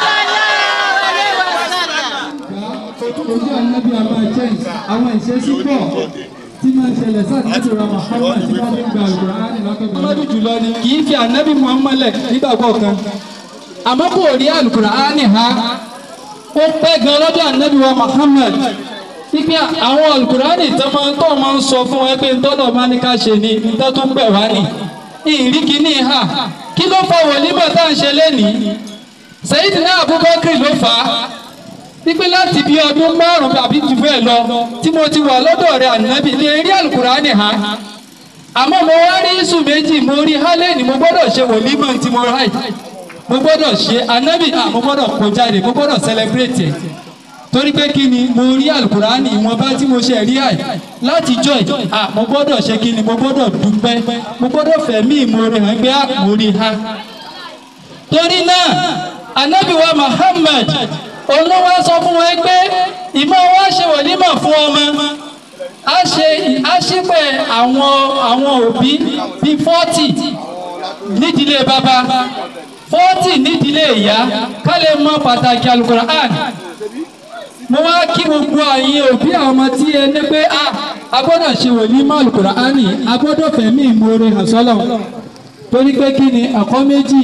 Speaker 9: ojú ànábì àmà change àwọn ìṣesí pọ̀ tí máa ń ṣẹlẹ̀ sí ànábì wa Muhammad tí wọ́n fi ń gba alukur'ani lọ́kọ̀ọ́kọ́. Muhammadu jùlọ ni kì í fi ànábì Muhammad lẹ̀ nígbà kọ̀ọ̀kan àmọ́ kò rí alukur'ani ha ó pẹ́ gan lọ́dọ̀ ànábì wa Muhammad ipe àwọn alukurani tó máa tó máa ń sọ fún ẹ pé ntọ́nà máa ní ká ṣe ni ntọ́ tó ń pẹ̀ wá ni ìrí kíní ha kí ló fa wòlímọ̀ tá à ń ṣe lénìí Sayyidina Abubakar ló fà á wípé láti bí ọdún márùn-ún àbí jù bẹ́ẹ̀ lọ tí mo ti wà lọ́dọ̀ rẹ̀ ànábì ní eré alukurani ha àmọ́ mo wá rí iṣu méjì mo rí hálẹ́ẹ̀nì mo gbọ́dọ̀ ṣe wòlímọ̀ tí mo ráì mo gbọ́dọ̀ ṣe ànábì à mo gbọ́dọ̀ kó jáde mo gbọ́dọ̀ celebrate ẹ̀ torí pé kí ni mo rí alukurani ìwọ̀nba tí mo ṣe rí àì láti jọ ẹ̀ à mo gbọ́dọ̀ ṣe kí ni mo gbọ́dọ̀ dúpẹ́ mo gbọ́dọ̀ fẹ̀mí ìmoore hàn pé mo rí ha. torí náà anabi wa Muhammad olówó sọ fún wọn pé ìmọ̀ wa ṣe wòlímọ̀ fún ọmọ a ṣe àṣìpẹ̀ àwọn àwọn òbí bíi fọ́tì nídìílé bàbá fọ́tì nídìílé ìyá ká lè mọ pàtàkì alukur'an mo wá kí gbogbo àyìn òbí àwọn ọmọ tí ẹ ní pé a a gbọ́dọ̀ ṣe wòlímọ̀ alukur'ani a gbọ́dọ̀ fẹ̀mí ìmoore hàn sọ́lọ̀ torí pé kí ni ẹ̀kọ́ méjì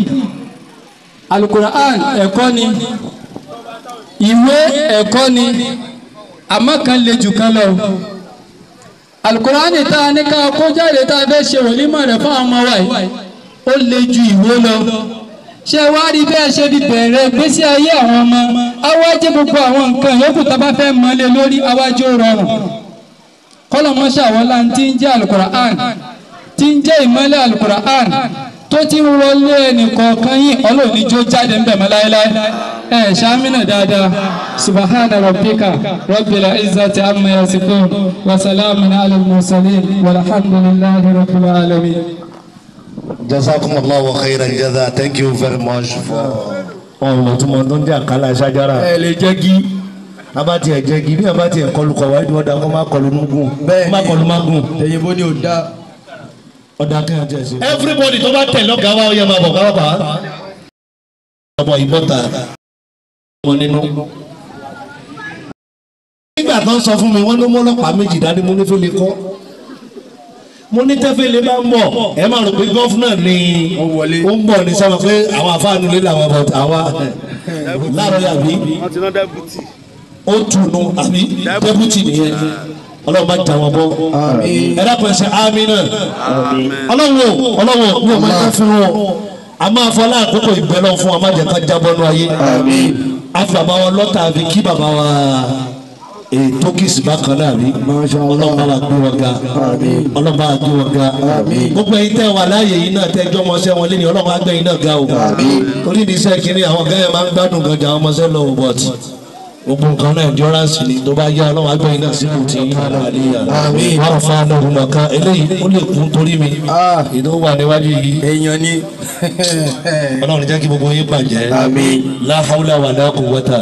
Speaker 9: alukur'an ẹ̀kọ́ ni ìwé ẹ̀kọ́ ni àmọ́ kan le jù kan lọ alukurani tá a ní ká kó jáde tá a fẹ́ ṣe wòlímọ̀ rẹ̀ fún àwọn ọmọ wa yìí ó le ju ìwé lọ ṣé wàá rí bẹ́ẹ̀ ṣe fi bẹ̀rẹ̀ gbésí ayé àwọn ọmọ awájẹ gbogbo àwọn nǹkan yòókù tá a bá fẹ́ mọ́lẹ̀ lórí awájẹ ó rọrùn kọ́lọ́mọṣẹ́ àwọn láń tí ń jẹ́ alukur'an tí ń jẹ́ ìmọ́lẹ̀ alukur'an tó ti ń wọlé ẹnìkọ̀ọ̀kan yìí ọlọ́ọ̀ni jó jáde ń bẹ̀ mọ́ láéláé ẹ̀ ṣámínà dáadáa subahana rabbika rabbil izzati amma yasifun wa salamun ala al-mursalin walhamdulillahi rabbil alamin.
Speaker 8: jazakumullahu khairan jaza thank you very much for. ọ̀rọ̀ tí mo tó ń jẹ́ àkàlà ṣájára.
Speaker 3: ẹ lè jẹ́ kí.
Speaker 8: abá tiẹ̀ jẹ́ kí bí abá tiẹ̀ kọlu kọ̀ wáyé ọ̀dà kó má kọlu nugun
Speaker 3: Bẹ́ẹ̀ni.
Speaker 8: má kọlu magun.
Speaker 3: èyìnbó ni ò dá.
Speaker 8: ọ̀dà kẹ́hìn tiẹ̀ sí. everybody tó bá tẹ̀ lọ́gàá wa ó yẹ máa bọ̀ káwá bá. ọmọ ìbọ̀ta wọn nínú. nígbà tó ń sọ fún mi wọ́n ló mọ́ ọlọ́pàá méjì dání mo ní fẹ́ lè kọ́ mo ní tẹ́fẹ́lẹ́ bá ń bọ̀ ẹ máa rò pé gọ́fúnà ni
Speaker 3: Ó wọlé.
Speaker 8: ó ń bọ̀ ní sábà pé àwọn àfáànù lé làwọn bọ̀ àwa láàárọ̀ yàbí
Speaker 4: wọ́n ti ná dẹ́bùtì.
Speaker 8: ó tùnú àbí dẹ́bùtì nìyẹn ọlọ́run bá jà wọn bọ́ ẹ dákun ẹsẹ̀ ámì náà ọlọ́run o ọlọ́run o mi ò máa ń fún wọn a máa fọ aláàkókò ìbẹ́ lọ fún wa má jẹ́ ká jábọ́ nú ayé a fi bàbá wa lọ́tà àfi kí bàbá wa ètò kìsì bákan náà rí ọlọ́run bá wa gbé wọn ga ọlọ́run bá wa gbé wọn ga gbogbo ẹ̀yin tẹ́ wà láàyè yìí náà tẹ́ jọ́ ọmọọṣẹ́ wọn lẹ́ni ọlọ́run á gbé yín náà ga o torí ní iṣẹ́ kínní àwọn gẹ́gẹ́ máa ń gbádùn gan jà àwọn ọmọọṣẹ́ lọ o but gbogbo nǹkan náà endurance ni tó bá yá ọlọ́run á gbé yín náà sípò tí yín náà àléyà wọ́n fa ọlọ́run mọ̀ká eléyìí ó lè kún torí mi ìdó wà níwájú yìí
Speaker 3: èèyàn ni.
Speaker 8: ọlọ́run jẹ́ kí gbogbo yín bàjẹ́ la hawla wala quwwata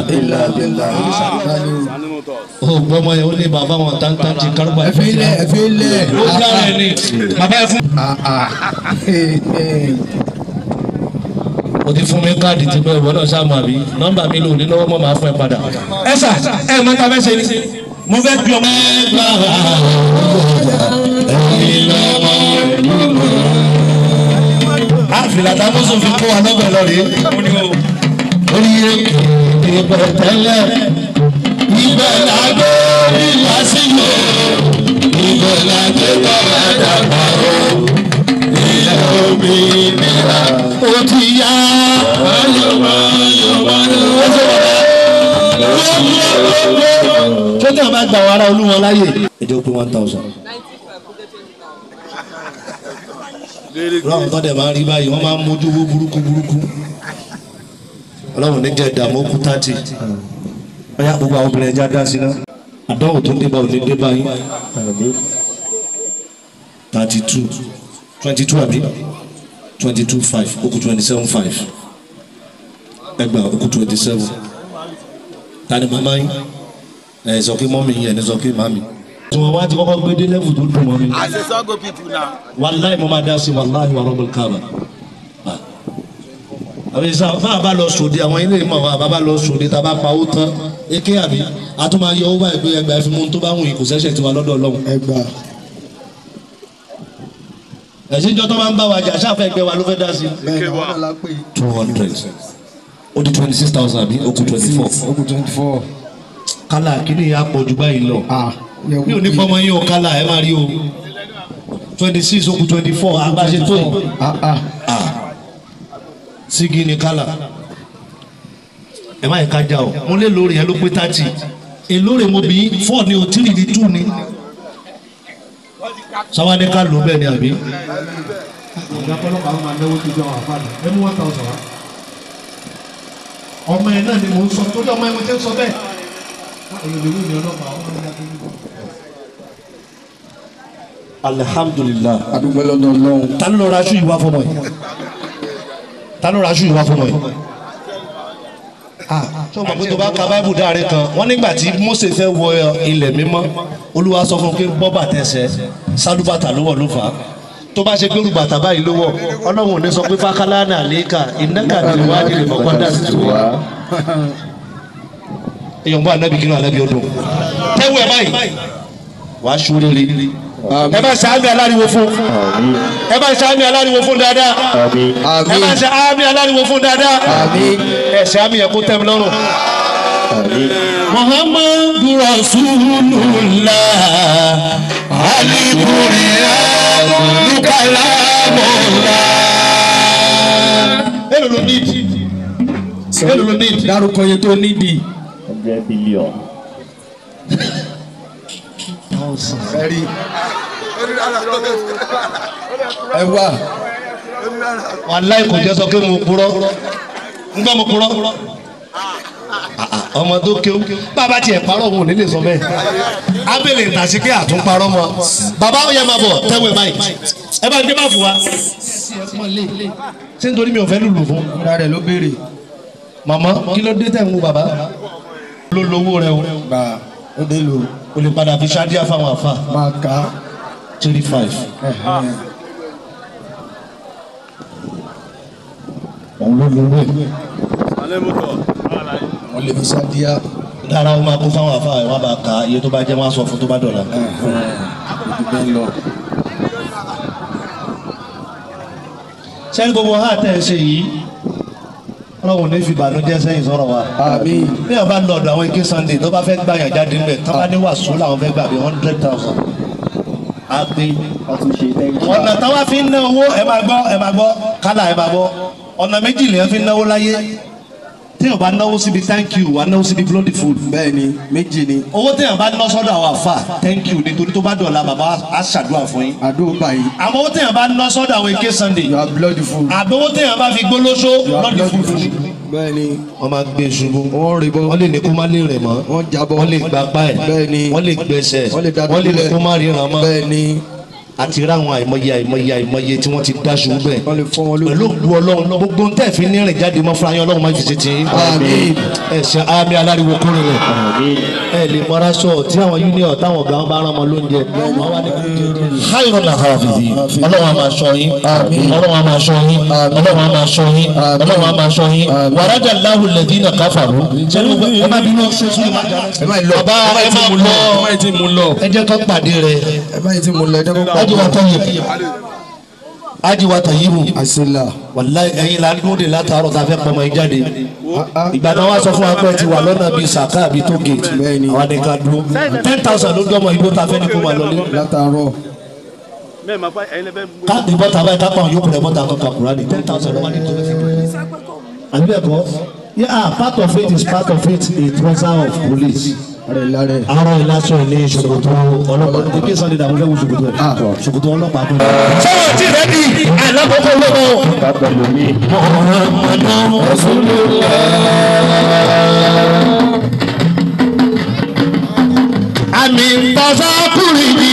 Speaker 4: saninu tọ.
Speaker 8: ó gbọ́mọ yẹn ó ní bàbá wọn tántán ti kárùbà
Speaker 3: ẹ fi lẹ̀ ẹ fi lẹ̀.
Speaker 8: ó jára ẹ̀ ní bàbá ẹ̀ fún. o ti fún mi káàdì tí bẹ́ẹ̀ wọ́n náà sáàmù àbí nọ́mbà mi lò ní lọ́wọ́ mọ́ máa fún ẹ padà. ẹ sà ẹ mọ ta fẹ́ ṣe ni mo fẹ́ bí ọmọ. àfìlà tá a mú sófin kó wa lọ́bẹ̀ lọ rèé. orí èkó ìbẹ̀ tẹ́lẹ̀ ibẹ̀ la gbé ìlà sílò ibẹ̀ la gbé bàbá dàgbà o ilẹ̀ omi nira ó ti yá. ṣé tí a bá gba wàrà olúwọn láyè. èdè ó pé one thousand. ọlọ́run tó dẹ̀ máa ń rí báyìí wọ́n máa ń mójú owó burúkú burúkú ọlọ́run ní jẹ́ ìdààmú kú tààtì ọyá gbogbo àwọn obìnrin ẹja dá sí náà àdánwò tó ń débà òní débà yín thirty two twenty two àbí twenty two five ó kù twenty seven five ẹgbàá ó kù twenty seven tani màmá yín ẹ sọ pé mọ́mí yín ẹni sọ pé màmí. tí wọ́n wá ti kọ́kọ́ gbé dé level tó dùn mọ́ mi
Speaker 7: as a sọ́gò people now.
Speaker 8: wàláì mo máa dá sí wàláì wà rọ́bùl kábà. àbí sá fún àbá lọ sòdì àwọn ilé ìmọ̀ àwọn àbá lọ sòdì tá a bá pa owó tán eke àbí a tún máa yọ owó báyìí pé ẹgbàá fi mú tó bá wù yín kò sẹ́sẹ̀ tiwa lọ́dọ̀ ọlọ́run.
Speaker 3: ẹgbà.
Speaker 8: ẹ̀sìn jọ́ tó máa ń bá wa jà sáfẹ́ ẹgbẹ́ wa ló fẹ́ dá sí.
Speaker 3: bẹ́ẹ̀ ni àwọn náà la pè.
Speaker 8: two hundred ó di twenty six thousand àbí ó kù twenty four.
Speaker 3: ó kù twenty four.
Speaker 8: kálá kíní yà pọ̀ jù báyìí lọ. mi ò ní fọmọ yín o kálá ẹ máa rí o twenty six ó kù twenty four agbáṣe tó yìí. sígi ni kálá ẹ má yẹ ká já o mo lé lórí yẹn ló pé thirty èlóore mo bí four ni o three ni two ni sáwádé ká ló bẹ́ẹ̀ ni àbí.
Speaker 10: ọ̀gá ọlọ́pàá máa náwó tó jọ àwọn àfáàní ẹ mú one thousand wá. ọmọ ẹ náà ni mò ń sọ tó dé ọmọ ẹ mo ti ń sọ bẹ́ẹ̀. èyí lè wí ní ọlọ́pàá ọmọ ẹ náà tó ń bọ̀.
Speaker 8: alihamdulilayi.
Speaker 3: adúgbò lọ́dọ̀ ọlọ́run.
Speaker 8: ta ló lọ ra aṣọ ìwà fọmọ yìí ta ló ra aṣọ ìwà fọmọ yìí. sọ ma pé tó bá ka báìbù dáre kan wọ́n nígbà tí Mósè fẹ́ wọ ilẹ̀ mímọ́ olúwa sọ fún un pé bọ́ bàtẹ́sẹ̀ sálúbàtà ló wọ̀ ló fà á tó bá ṣe pé olùbàtà báyìí ló wọ̀ ọlọ́run ò ní sọ pé fákálá náà léka ìnáka ní wàá nílẹ̀ mọ́kọ́ dà sí tó wá. èèyàn bá anábì kínú anábì ọdún tẹ́wọ́ ẹ̀ báyìí wàá ṣúrere ẹ bá ṣàmì aláriwo fún ẹ bá ṣàmì aláriwo fún dáadáa ẹ bá ṣàmì aláriwo fún dáadáa ẹ ṣàmì yẹn kó tẹ́ mi lọ́rùn. muhammadu rasulullah al-Qur'anu kalamullah. èlò ló ní ìdí èlò ló ní ìdí.
Speaker 3: dárúkọ yẹn tó nídìí.
Speaker 11: hundred billion.
Speaker 3: ẹ̀rí ẹ wá
Speaker 8: wàláì kò jẹ́ sọ pé mo purọ́ ń gbọ́ mo purọ́ ọmọ tó kéwú bàbá tiẹ̀ parọ́ òun ò ní lè sọ bẹ́ẹ̀ abẹ́lẹ̀ ìtàsí pé àtúnparọ́ mọ́ bàbá ó yẹ máa bọ̀ tẹ́wọ̀ ẹ̀ báyìí ẹ bá ń gbé bá fún wa ṣé nítorí mi ò fẹ́ lùlù fún.
Speaker 3: ara rẹ̀ ló béèrè.
Speaker 8: màmá kí ló dé tẹ̀ ń wo bàbá ló lówó rẹ o.
Speaker 3: gbà ó dé lò.
Speaker 8: o lè padà fi ṣáájú fáwọn àfa.
Speaker 3: máa kà á.
Speaker 8: three five. òun ló lówó ẹ̀.
Speaker 4: alẹ́ mú tọ̀.
Speaker 3: wọ́n lè fi ṣáàdíyà.
Speaker 8: dára ó máa kó fáwọn àfa ẹ̀ wọ́n bá ka iye tó bá jẹ́ wọ́n á sọ fún tó bá dọ̀la.
Speaker 3: bẹ́ẹ̀ lọ.
Speaker 8: sẹ́ni gbogbo ha tẹ̀ ẹ́ ṣe yìí ọlọ́run ní fi ìbànújẹ́ sẹ́yìn sọ̀rọ̀ wa.
Speaker 3: àmín.
Speaker 8: bí wọ́n bá ń lọ ọ̀dọ̀ àwọn ike sunday tó bá fẹ́ gbà yàn jáde ńbẹ̀ tó bá ní wàásù làwọn fẹ́ gbà bí hundred thousand. a gbé ọ̀nà táwa fi ń ná owó ẹ máa gbọ́ ẹ máa gbọ́ kálá ẹ máa gbọ́ ọ̀nà méjì lèyàn fi ń náwó láyé téèyàn bá náwó síbi thank you wà náwó síbi bloody food.
Speaker 3: bẹ́ẹ̀ni méjì ni.
Speaker 8: owó téèyàn bá ná sọ́dọ̀ àwọn àfà thank you nítorí tó bá dọ̀la bàbá á ṣàdúrà fún yín.
Speaker 3: àdúrà báyìí.
Speaker 8: àmọ́ owó téèyàn bá ná sọ́dọ̀ àwọn ike sunday.
Speaker 3: you are bloody food.
Speaker 8: àbí owó téèyàn bá fi gbólóṣó bloody food.
Speaker 3: bẹ́ẹ̀ni.
Speaker 8: wọ́n máa gbé ṣubú.
Speaker 3: wọ́n rí bọ́.
Speaker 8: wọ́n lè ní kó má lè rẹ̀ mọ́.
Speaker 3: wọ́n jábọ́.
Speaker 8: wọ́n lè gba pa ẹ̀.
Speaker 3: bẹ́ẹ̀ni.
Speaker 8: wọ́n lè gbẹ̀sẹ̀.
Speaker 3: wọ́n lè dádúró
Speaker 8: wọ́n lè ní
Speaker 3: lẹ̀.
Speaker 8: kó má ríran mọ́.
Speaker 3: bẹ́ẹ̀ni.
Speaker 8: àti ráwọn àìmọye àìmọye àìmọye tí wọ́n ti dá ṣubú bẹ́ẹ̀.
Speaker 3: wọ́n lè fọ́ wọn lójú.
Speaker 8: pẹ̀lú òkú ọlọ́run gbogbo ń tẹ̀ fi ní rìn jáde mọ́ fúnra yín ọlọ́run máa ń fi ṣe tì í.
Speaker 3: Àmín.
Speaker 8: ẹ ṣe àmì aláriwo kúrin rẹ̀. ẹ lè mọ́ra sọ tí àwọn union táwọn ọ̀gá wọn bá rán ọmọ lóúnjẹ. háyọ̀ náà hàrà fìdí ọlọ́run á máa ṣọ́ yín ọlọ́run á máa ṣọ́ yín ọlọ́run á máa ṣọ́ yín ọlọ́run á máa ṣọ́ yín wàrájà láhù lẹ́dínà káfàrú. sẹ́ni gbogbo ẹ má bínú ṣe sún ìmọ̀
Speaker 3: ẹ má lọ.
Speaker 8: bàbá ẹ má
Speaker 3: ẹ
Speaker 8: lọ
Speaker 3: má tí mú lọ.
Speaker 8: ẹ jẹ́ kó pàdé rẹ̀
Speaker 3: ẹ má tí mú lọ. ẹ jẹ́ kó pàdé.
Speaker 8: ajiwa tayibu ajiwa tayibu
Speaker 3: àṣìlá.
Speaker 8: wàláyé ẹ̀yin la dúró de látàárọ̀ tá a fẹ́ pọmọ yín jáde ìgbà náà wá sọ fún wa pé ẹ ti wà lọ́nà bíi sàká àbí tó gèètì
Speaker 3: Bẹ́ẹ̀ni.
Speaker 8: àwa ni ká dúró ten thousand ló dọ́mọ igbó tá a fẹ́ ní kó máa lọ ní.
Speaker 3: látàárọ̀.
Speaker 4: mẹ́ẹ̀ máa fọ ẹ̀yin lẹ́fẹ̀ẹ́ gbé.
Speaker 8: káàdì bọ́tà báyìí kápá òun yóò kúrẹ́ bọ́tà kan kakura ni ten thousand ló wà ní tó fẹ́ fi pẹ́. àbí bẹ́ẹ̀ kọ́ yeah part of it is part of it a trouser of police.
Speaker 3: rẹ̀ lárẹ̀.
Speaker 8: arọ ìlàsọ ní ṣòkòtò ọlọ́pàá ní kí sọ́ni dàbí fẹ́ wo ṣòkòtò ẹ̀ ṣòkòtò ọlọ́pàá tó. sọ́wọ́n tí rẹ̀ di àìlákòókò lọ́wọ́. Muhammadu Rasulullah. àmì tọ́sọ́kùnrin ni.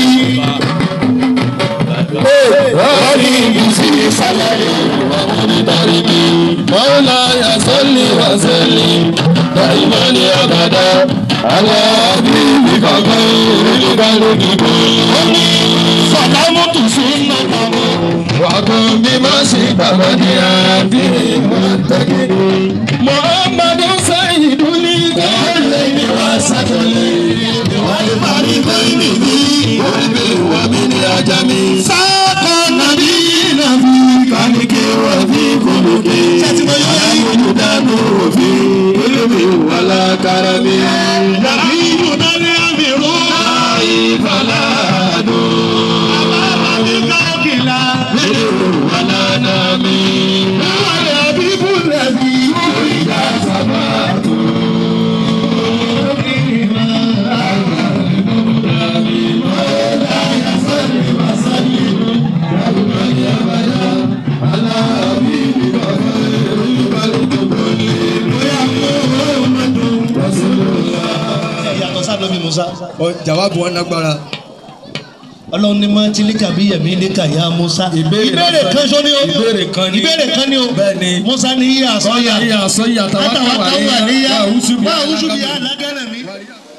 Speaker 8: Rọ́ọ̀lì ìbísí sálárì ọ̀hún darí mi. Mọ́lá yasọ́lì wàsẹ́lì dàìmọ́lì àbàdà. Àwọn àbí ìkọ̀kọ̀ orílẹ̀-èdè lódìbò. Ó ní sọ̀dámù tù sí nàkàmù. Wàgùn bí má sì gbàgbọ́ ní àbí ìmọ̀tẹ́gẹ́dẹ́. Muhammadu Sayyidu ní káàlẹ́ ní wà sátọ̀lẹ̀. Wàlú parí bẹ́ẹ̀ ni bí wọ́n bí wà mí ní ajá mi. Sáàkọ̀ nàbí nàbí kàníkè wà bí kòlókè. Alámúlù dánú òfin olómi wà lákàrà mi. Nàbí ìbùdó ní àmì rú. Láyé fàlàdó. Àbábà mi káàkiri. Mílíọ̀nù wà lánàá mi. Wàlẹ̀ àbíbù nàbí. Ìyá sábà tó. yàtọ̀ sábẹ́bí musa.
Speaker 3: ọ jawabu wọn lágbára.
Speaker 8: ọlọ́run ní máa tilíkà bí yẹ̀mí níkà yá musa. ìbéèrè kan sọ ni o.
Speaker 3: ìbéèrè kan ni.
Speaker 8: ìbéèrè kan ni o.
Speaker 3: bẹ́ẹ̀ni.
Speaker 8: musa ní yíyá sọ́yà.
Speaker 3: yíyá sọ́yà tàwa
Speaker 8: àtàwọn
Speaker 3: káwà
Speaker 8: kan wà níyà.
Speaker 3: wà húsùbí
Speaker 8: wà húsùbí alágẹ̀rẹ̀ mi.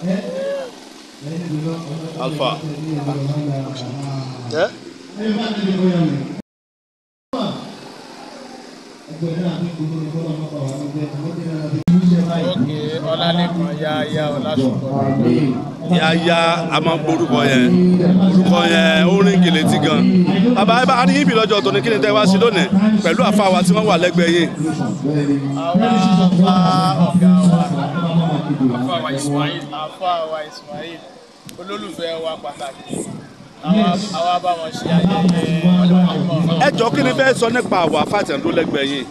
Speaker 4: alfa. ẹ
Speaker 7: òkè ọlálẹ́kan yá yá ọlásùnkọ.
Speaker 4: yáyá a máa ń gbórúkọ yẹn orúkọ yẹn ó rìn gèlètì gan bàbá ẹ bá a ní yín bí lọ́jọ́ tó ní kí ni tẹ́ wá sí lónìí pẹ̀lú àfáwà tí wọ́n wà lẹ́gbẹ̀ẹ́ yìí
Speaker 7: àwa bá ọ̀gá wa àfáàwà Ismail àfáàwà Ismail olólùfẹ́ wa pàtàkì àwa àwa bá wọn ṣe ayẹyẹ ọdún mọ́mọ́.
Speaker 4: ẹ jọ kí ni fẹ́ sọ nípa àwọn afáàtẹ̀ndó lẹ́gbẹ̀ẹ́ yìí.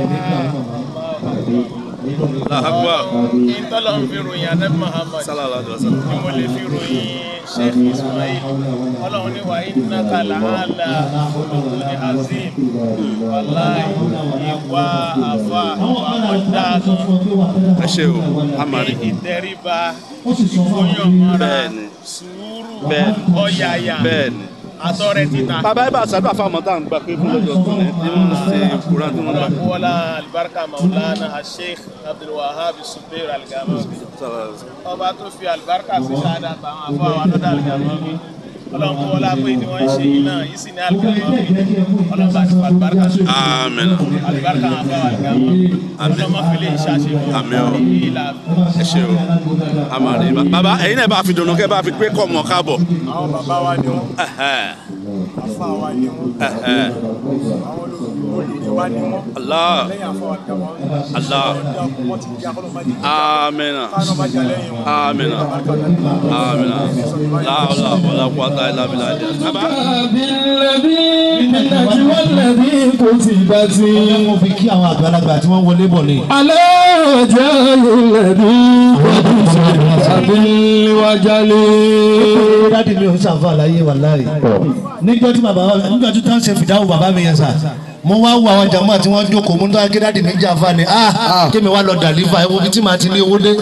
Speaker 4: làhágbà
Speaker 7: ìtọ́lọ̀ ń fi ròyìn anabi Muhammad
Speaker 4: sálàlá àdúrà sálà.
Speaker 7: ni mo lè fi ròyìn Sheikh Ismail ọlọ́run ní wàá innaka làálà olùkùnrin azim wàláì ìwà àfà ọ̀dà
Speaker 4: ẹ ṣe o amari.
Speaker 7: ìtẹríba ìfòyànmọ́ra
Speaker 4: bẹ́ẹ̀ni
Speaker 7: sùúrù
Speaker 4: Bẹ́ẹ̀ni.
Speaker 7: ọ̀yàyà
Speaker 4: bẹ́ẹ̀ni.
Speaker 7: àtọ̀rẹ́ títa.
Speaker 4: bàbá ibà sàdúrà fáwọn ọmọ tá à ń gbà pé fún lọ́jọ́ tó ní tí wọ́n ń ṣe kúrò tí wọ́n gbà.
Speaker 7: wala alibarika maulana asheikh abdulwahab subair aligamawi ọba tó fi alibarika sí sáadà àtàwọn afọ àwọn anọdà aligamawi ọlọ́run kó wọlé apẹ tí wọn ń ṣe yìí náà yìí sì ní aligamawi ọlọ́run bá ti fọ alibarika sí
Speaker 4: Àmín.
Speaker 7: alibarika àwọn afọ aligamawi ọlọ́run má fi lè ṣàṣe wọn
Speaker 4: Àmín o.
Speaker 7: ìlà
Speaker 4: ẹ ṣe o amari. bàbá ẹ̀yin náà bá fi dùnú kẹ́ bá fi pé kọ́ mọ̀ káàbọ̀.
Speaker 7: àwọn bàbá wa ni wọn
Speaker 4: Ẹ̀hẹ́n,
Speaker 7: afa wa ni wọn
Speaker 4: ẹ̀hẹ́n.
Speaker 7: àwọn olùdíje wa ni wọn
Speaker 4: Allah
Speaker 7: lẹ́yìn afọ aligamawi
Speaker 4: Allah
Speaker 7: wọn ti di akọlọmọdé
Speaker 4: amina
Speaker 7: kánú bá jà lẹ́yìn wọn.
Speaker 4: amina amina láwùlà wàlá kúwàtà ilà bìlà ìdí. bàbá
Speaker 3: بالذي بالنجوى الذي كتبت
Speaker 8: mo fi kí àwọn àgbàlagbà tí wọ́n wọlé bọ̀ ni.
Speaker 3: على وجه الذي كتبت بالوجل
Speaker 8: dádì mi ò ń ṣàǹfà láyé wà láyé. níjọ́ tí bàbá níjọ́ tí wọ́n ṣe fìdáwò bàbá mi yẹn sà mo wá wo àwọn jàmbá tí wọ́n jókòó mo ń dá kí dádì mi jàǹfà ni ah kí mi wá lọ dàlífà ẹ wo bí tí màá ti ní owó dé.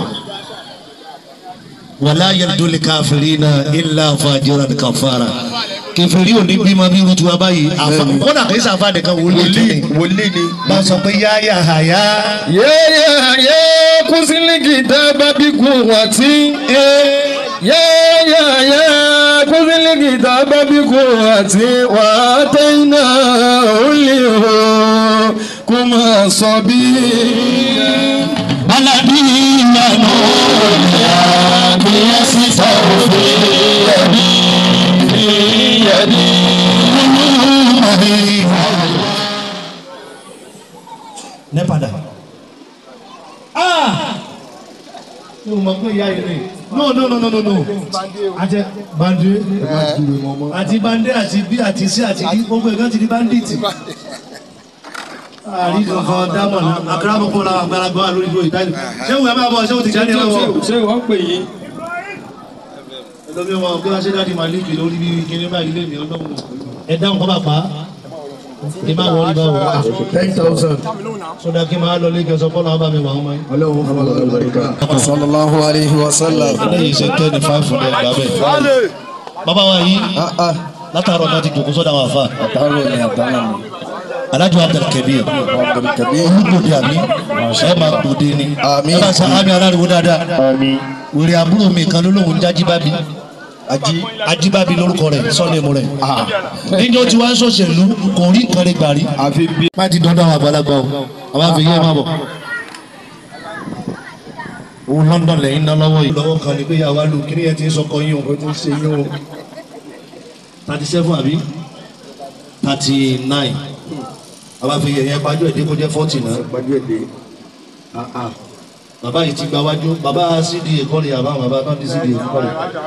Speaker 8: wàlá yẹlẹdọlẹ káfíìrínà ilà fàjọra kàfàrà kẹfìrí òní bímọ bí irú tiwa báyìí àfa kódà kì í sàfà nìkan wòlíì tó ní
Speaker 3: wòlíì ni.
Speaker 8: bá sọ pé yáyà àyà
Speaker 3: يا يا يا كسل الكتاب بقوة يا يا يا كسل الكتاب بقوة وآتيناه الحكم صبيا
Speaker 8: balabi ìyànà òní àbíyèsíta òfin ẹbí ìyẹnì olùmọ̀ọ́yì. ní padà. ní o mọ̀ pé ìyá yìí rè no no no no no no àti bande àti bande àti bí àti sí àti bí gbogbo ẹ̀ka ti di banditi àríjọ kan dámọ̀ náà akérèmọ́ kó ra àgbàlagbà wà lórí ìlú ìtàlẹ̀ ṣé wùyà máa bọ̀ ṣé wùtí jáde lọ́wọ́
Speaker 3: ṣé wọ́n pè yín.
Speaker 8: ẹlòmí wọn bí wọ́n ṣe dáàdi máa lékè lórí bí kíní báyìí lé mi ọlọ́run ẹ dáhùn kọ́ bá pa á kí n má wọlé bá wọ
Speaker 3: ten thousand.
Speaker 8: sódà kí n máa lọ lékè sọ bọ́lá ọba mi wà wọ́n máa
Speaker 3: ọlọ́run fún ọlọ́run lọ́ríkà. sallallahu alayhi wa sallam.
Speaker 8: eléyìí ṣe tẹ́ ní five hundred lábẹ́ bàbá wa yìí látàárọ̀ náà ti jòkó sọ́dà wà fà
Speaker 3: àtàrò ni àtàrà ni.
Speaker 8: alájọ abdulkabir
Speaker 3: abdulkabir.
Speaker 8: olùgbòde àmì ẹ máa gbòde ni
Speaker 3: Àmín.
Speaker 8: ẹ bá sa àmì aláriwo dáadáa wèrè àbúrò mi kan ló lóun jájíbábi
Speaker 3: ají.
Speaker 8: ajíbábi lórúkọ rẹ̀ sọ́ọ̀nìmù rẹ̀ níjọ́ tí wàá ń sọ̀ṣẹ̀lú kò rí nǹkan rẹ̀ gbà rí
Speaker 3: àfi bí.
Speaker 8: má ti dandan àwọn àgbàlagbà o àwọn àfẹ́yẹ́ máa bọ̀. owó London lẹ́yìn ná lọ́wọ́ yìí. lọ́wọ́ kan ní pé yàrá lu kí ni ẹ ti ń sọkọ yín o.
Speaker 3: o ti ṣe yín o.
Speaker 8: thirty seven àbí thirty nine àwọn àfẹ́yẹ́ yẹn pàjọ́ èdè kó jẹ́ forty náà.
Speaker 3: gbájú èdè.
Speaker 8: bàbá yìí ti gba wájú bàbá cd ẹ̀kọ́lé àbá bàbá náà ní cd ẹ̀kọ́lé.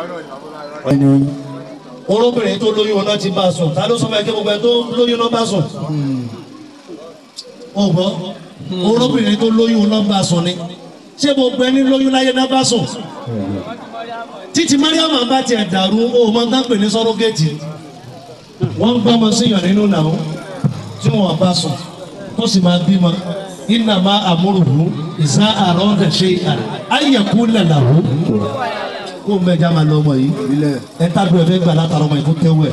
Speaker 8: olóbìnrin tó lóyún ọ̀nà ti bá a sùn ta ló sọ fún ẹ kí gbogbo ẹ tó lóyún náà bá sùn. ó gbọ́ olóbìnrin tó lóyún ọ̀nà bá sùn ni ṣé gbogbo ẹni lóyún láyé náà bá sùn. títí mariam bá tiẹ̀ dàrú ó máa ń tán pè ní sọ́rọ́gẹ́tì wọ́n ń gbọ́mọ síyàn nínú náà tí wọ́n bá sùn tó sì máa bímọ iná máa àmúrùhù ìsá àrọ́dẹ̀ ṣe àyẹ̀kú lẹ̀làwó kó o mẹ́ja máa lọ ọmọ yìí ẹ tábìlì ẹ̀fẹ́ gbà látara ọmọ yìí kó tẹ́wọ́ ẹ̀.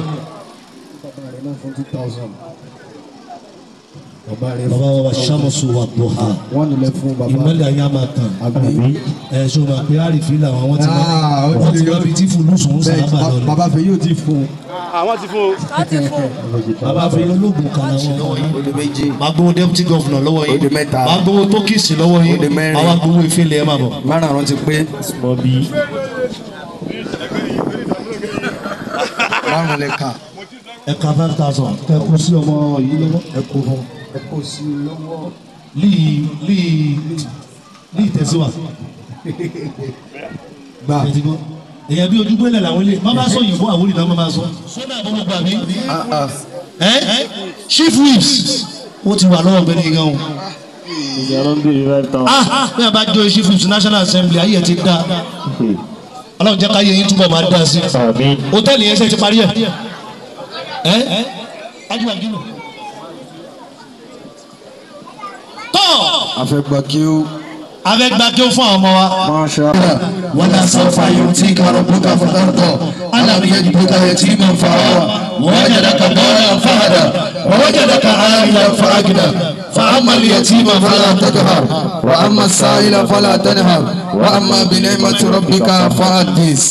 Speaker 8: bàbá wa sàmùsù wà tó ha
Speaker 3: wọ́n nílẹ̀ fún bàbá.
Speaker 8: ìmọ̀lẹ̀ ayé a máa tàn
Speaker 3: àbí.
Speaker 8: ẹ̀ ṣó máa pé àrífín làwọn àwọn ti
Speaker 3: Ah, ó
Speaker 8: wọ́n
Speaker 3: ti
Speaker 8: ti
Speaker 3: rí.
Speaker 8: wọ́n fi tí fúlùsùn ń
Speaker 3: bẹ́ẹ̀
Speaker 8: sábà lọ ni.
Speaker 3: bàbá fẹ́ yóò ti fún un.
Speaker 4: àwọn ti fún o.
Speaker 8: bàbá fi ológun kan làwọn
Speaker 3: ó di méjì.
Speaker 8: máa gbowó deputy governor lọ́wọ́
Speaker 3: Ó di
Speaker 8: yìí
Speaker 3: mẹ́ta.
Speaker 8: máa gbowó tókìsì lọ́wọ́
Speaker 3: Ó di
Speaker 8: yìí
Speaker 3: mẹ́rin.
Speaker 8: àwa gbowó ìfẹ́lẹ̀ ẹ̀ máa bọ̀.
Speaker 3: márùn-ún ti pé. márùn-ún lè kà.
Speaker 8: ẹ̀ka five thousand ẹ kó sí ọmọ yìí lọ́wọ́ ẹ kó fún
Speaker 3: ẹ kò sí lọ́wọ́.
Speaker 8: líì líì líì tẹ̀síwá
Speaker 6: gbà
Speaker 8: èyàn bí ojú gbélé làwọn ilé má bá sọ òyìnbó àwọn olùdá má bá sọ. sọ́dà àbọ̀ gbogbo àbí. ẹ chief whips ó ti wà lọ́wọ́ gbẹ́ni gan o. ah bí a bá jọ chief whips national assembly ayé ẹ̀ ti dá ọlọ́run jẹ́ káyé yín túbọ̀ máa dá sí i hòtẹ́ẹ̀lì yẹn ṣe ti parí ẹ̀ ẹ́ ajúwà gínú. tọ́
Speaker 3: afẹ́gbà kí ó.
Speaker 8: afẹ́gbà kí ó fún àwọn ọmọ wa.
Speaker 3: Masha
Speaker 8: wala sawfa yu'tika rabbuka fatarda alam yajidka yatiman fa'awa wa wajadaka dhalan fahada wa wajadaka 'a'ilan fa'agna
Speaker 3: فأما اليتيم فلا تقهر وأما السائل فلا تنهر وأما بنعمة ربك فحدث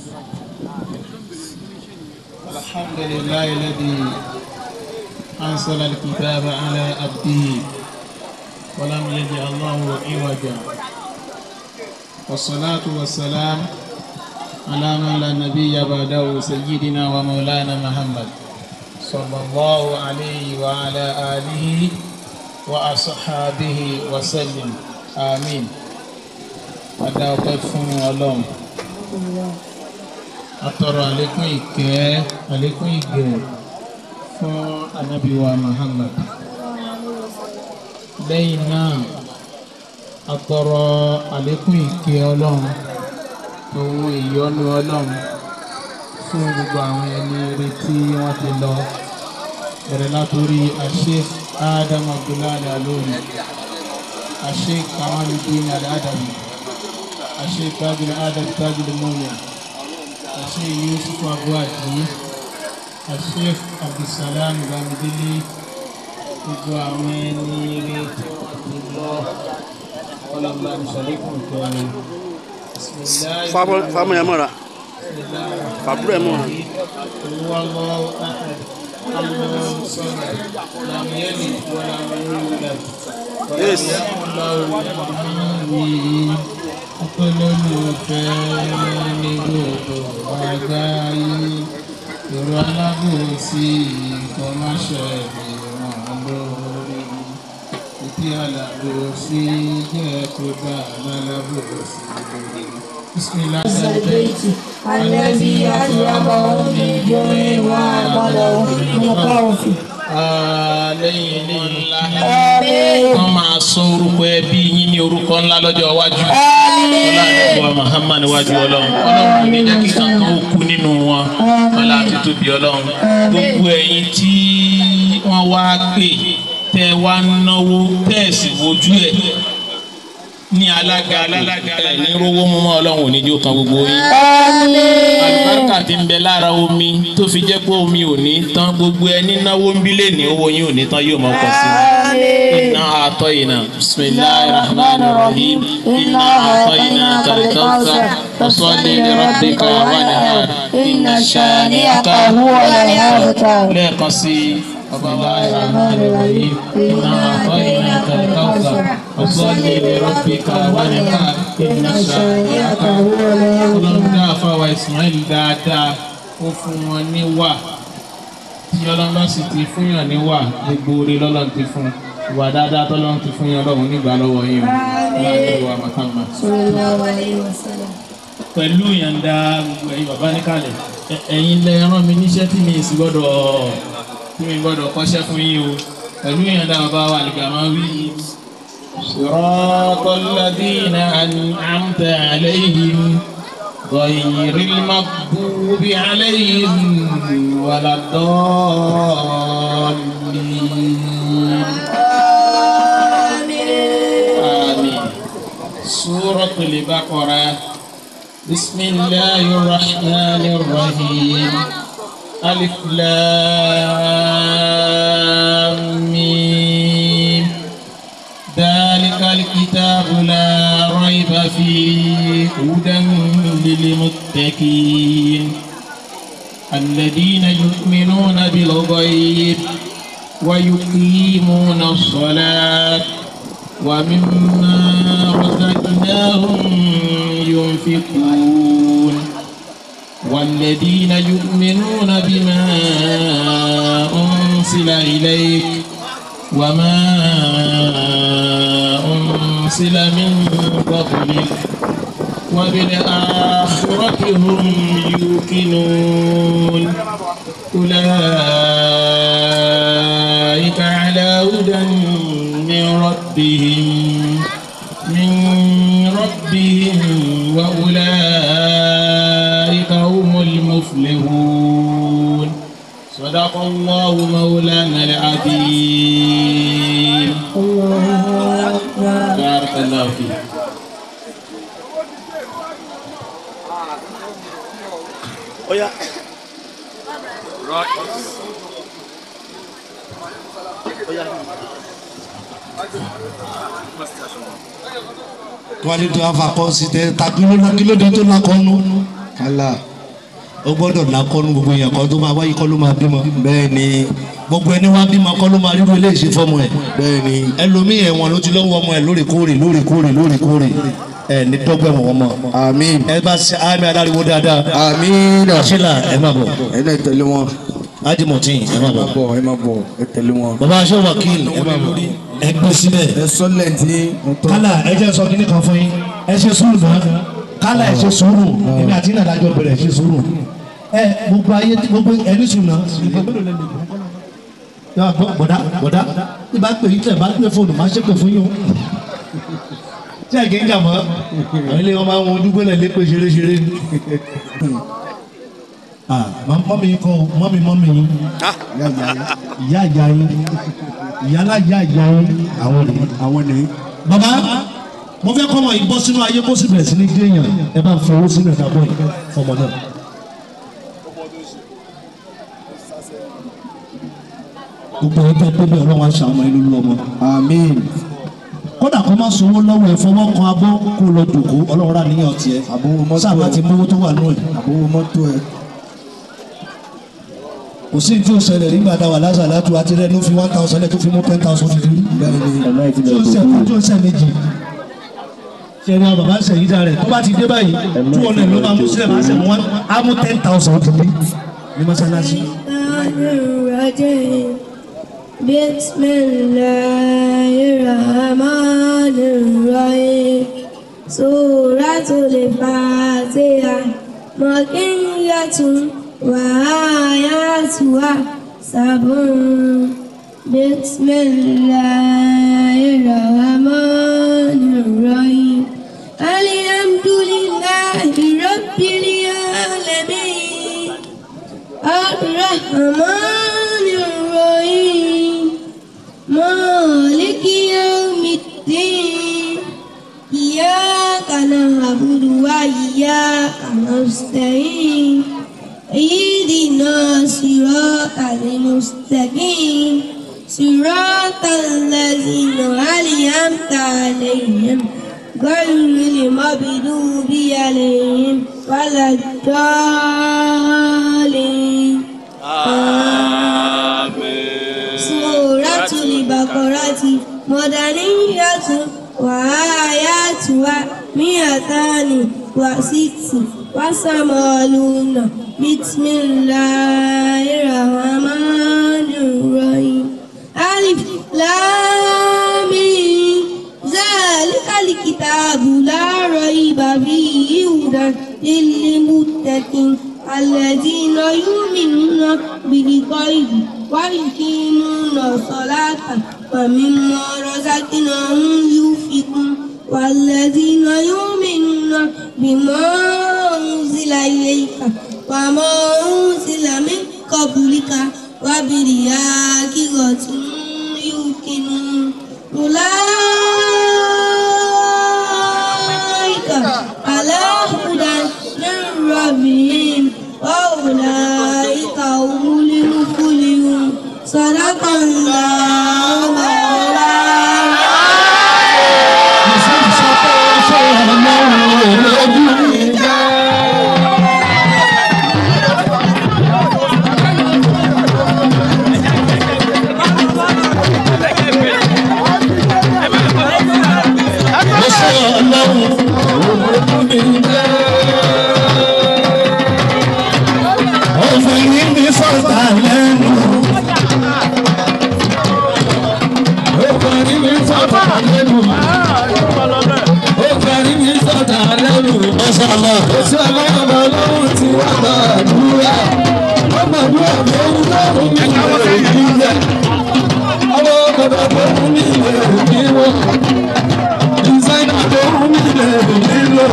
Speaker 11: الحمد لله الذي أنزل الكتاب على عبده ولم يجعل له عوجا والصلاة والسلام على من لا نبي بعده سيدنا ومولانا محمد صلى الله عليه وعلى آله وأصحابه وسلم آمين adáwọ̀pẹ́ fún ọlọ́run atọrọ àlékún ìkẹ́ àlékún ìgẹ̀ fún anábìwa Muhammad lẹ́yìn náà atọrọ àlékún ìkẹ́ ọlọ́run òun ìyọ́nú ọlọ́run fún gbogbo àwọn ẹni ire tí wọ́n ti lọ bẹ̀rẹ̀ látòrí Sheikh Adam Abdullahi Alori Sheikh Kamaluddin Al-Adabi Sheikh Tajul Adab Tajul Mumin Sheikh Yusuf Abuadi Sheikh Abdulsalam Bamidele gbogbo àwọn ẹni ire tí wọ́n ti lọ ọlọ́mọba nìṣàlékún kẹrin.
Speaker 4: fámú ẹ mọ́ra fàbúrò ẹ mọ́ra.
Speaker 11: هو الله أحد الله الصمد لم يلد ولم يولد
Speaker 4: Yes.
Speaker 11: ọpọlọlọfẹ ní gbogbo àgbáyé èrò alábòsí kọmáṣẹ ìwọn lórí ìdí alábòsí jẹ kó dá alábòsí lórí. بسم الله
Speaker 12: البيت الذي أطعمهم من جوع وآمنهم من خوف
Speaker 11: lẹ́yìn eléyìí wọ́n máa sọ orúkọ ẹbí yín ní orúkọ ńlá lọ́jọ́ iwájú ọlọ́run Muhammad níwájú ọlọ́run ọlọ́run ní jẹ́ kí kankan ó kú nínú wọn ọlá àti tóbi ọlọ́run gbogbo ẹ̀yin tí wọ́n wá pè tẹ́ wá náwó tẹ́ sì wojú ẹ̀ ní alága alága ẹ̀ ní rówó mú mọ́ ọlọ́run ò ní jó kan gbogbo yín alibarika ti ń bẹ lára omi tó fi jẹ́ pé omi ò ní tán gbogbo ẹni náwó ń bí lè ní owó yín ò ní tán yóò máa pọ̀ sí i. iná àtọ́ iná bisimilahi rahman rahim iná àtọ́ iná kàlíkàwùsà ọ̀sọ́lé rọ́bì káwá ní hàn iná ṣáni ká lẹ́ẹ̀kan sí i. bisimilahi rahman rahim iná àtọ́ iná kàlíkàwùsà ọ̀sọ́lé rọ́bì káwá ní hàn iná ṣáni ká ọlọ́run dá àfàwà Ismail dáadáa ó fún wọn níwà tí ọlọ́run bá sì ti fún yàn níwà gbogbo orí lọ́lọ́run ti fún ìwà dáadáa tọ́lọ́run ti fún yàn lọ́run nígbà lọ́wọ́ yín o láàrin ìwà Muhammad. pẹ̀lú ìyànda gbogbo ẹ̀yin bàbá níkàlẹ̀ ẹ- ẹ̀yin lẹ rán mi níṣẹ́ tí mi sì gbọ́dọ̀ tí mi gbọ́dọ̀ kọ́ṣẹ́ fún yín o pẹ̀lú ìyànda bàbá wa nìgbà máa wí صراط الذين أنعمت عليهم غير المغضوب عليهم ولا الضالين آمين سورة البقرة بسم الله الرحمن الرحيم ألف لام ميم ذلك الكتاب لا ريب فيه هدى للمتقين الذين يؤمنون بالغيب ويقيمون الصلاة ومما رزقناهم ينفقون والذين يؤمنون بما أنزل إليك وما أنزل من قبلك وبالآخرة هم يوقنون أولئك على هدى من ربهم من ربهم وأولئك هم المفلحون صدق الله مولانا العظيم بارك الله فيك
Speaker 4: Oya.
Speaker 8: wálé tó afa kọ́ sí tẹ ta kílódé kílódé tó lakọ́nu. kálá. ó gbọ́dọ̀ lakọ́nu gbogbo yẹn kan tó máa wáyé kọ́ ló máa bímọ. bẹ́ẹ̀ ni. gbogbo ẹni wá bímọ kọ́ ló máa rírú ilé ìṣe fọ́mọ ẹ̀. bẹ́ẹ̀ ni. ẹlòmíì ẹ̀wọ̀n ló ti lọ́wọ́ ọmọ ẹ̀ lóòrèkóòrè lóòrèkóòrè lóòrèkóòrè ẹ ní dọ́gbẹ́ wọn mọ́.
Speaker 3: àmín.
Speaker 8: ẹ bá ṣe àmì adáriwo dáadáa.
Speaker 3: àmín.
Speaker 8: àṣìlá ẹ má bọ̀.
Speaker 3: ẹ náà tẹ̀lé wọn.
Speaker 8: ájìmọ̀tì ẹ má bọ̀.
Speaker 3: bọ̀ ẹ má bọ̀ ẹ tẹ̀lé wọn.
Speaker 8: bàbá aṣọ wákìl ẹ má bọ̀. ẹ gbé síbẹ̀.
Speaker 3: ẹ sọ́lẹ̀ tí.
Speaker 8: kálá ẹ jẹ́ sọ kíní kan fún yín ẹ ṣe sùúrù náà kálá ẹ ṣe sùúrù èmi àti ìnàdájọ́ bẹ̀rẹ̀ ẹ ṣe sùúrù ẹ gbogbo ayé gbogbo ẹni sùn náà yà gbọ́ bọ̀dá bọ̀dá tí bá pè yín tẹ̀ bá pè fóònù má ṣe pè fún yín o tí ẹ̀ kì í jà mọ́ àwọn ilé wọn máa ń wọn ojú gbélé lépè ṣeréṣeré ni. Ah, mọ́mí yín kọ́ mọ́mí mọ́mí yín ìyá ìyá yín ìyá alájà ìyá yín àwọn nìyí.
Speaker 3: àwọn nìyí.
Speaker 8: bàbá mo fẹ́ kọ́ ọmọ yìí bọ́ sínú ayé kó sì bẹ̀rẹ̀ sí ní dé èèyàn ẹ bá ń fọwọ́ sínú ẹ̀ka bọ́ yìí fọmọ náà. gbogbo ẹ̀ tẹ́ pé bí ọlọ́run aṣọ àwọn ìlú lọ́mọ.
Speaker 3: àmín.
Speaker 8: kódà kó má sọ owó lọ́wọ́ ẹ̀ fọwọ́ kan abọ́ kó lọ dòkó ọlọ́run rà níyàn tiẹ̀.
Speaker 3: àbówó mọ́tò ẹ̀
Speaker 8: sábà ti mówó tó wà nù ẹ̀.
Speaker 3: àbówó mọ́tò ẹ̀.
Speaker 8: kò sí tí o ṣẹlẹ̀ nígbà tá a wà lásà látú àti rẹ̀ ló fi one thousand lẹ̀ tó fi mú ten thousand ti rí. tí o ṣe tí o ṣe méjì. ṣẹ̀rí àwọn bàbá ṣẹ̀yí dá rẹ̀ tó bá ti dé báyìí two hundred ló máa mú sílẹ̀ máa ṣẹ̀ mú wọn á mú ten thousand ti rí ní mọ́ṣáláṣí.
Speaker 12: الرجيم بسم الله الرحمن الرحيم سورة الفاتحة مكية وآياتها سبع بسم الله الرحمن الرحيم الحمد لله رب العالمين الرحمن الرحيم مالك يوم الدين إياك نعبد وإياك نستعين اهدنا الصراط المستقيم صراط الذين أنعمت عليهم غير المغضوب عليهم ولا الضالين سورة البقرة مدنية وآياتها مئتان وست وثمانون بسم الله الرحمن الرحيم ألف لام ميم. ذلك الكتاب لا ريب فيه هدى للمتقين الذين يؤمنون بالغيب ويقيمون الصلاة ومما رزقناهم ينفقون والذين يؤمنون بما أنزل إليك وما أنزل من قبلك وبالآخرة هم يوقنون أولئك على هدى من ربهم وأولئك هم المفلحون صدق الله مولانا
Speaker 8: Ó
Speaker 3: bàbá lọ́rùn tí wọ́n máa dúró. wọ́n máa dúró fún lọ́rùn ní ìwé ìdílé. ọwọ́ bàbá tó fún mi lè ní wọ́n. dísáínà tó fún mi lè nílò.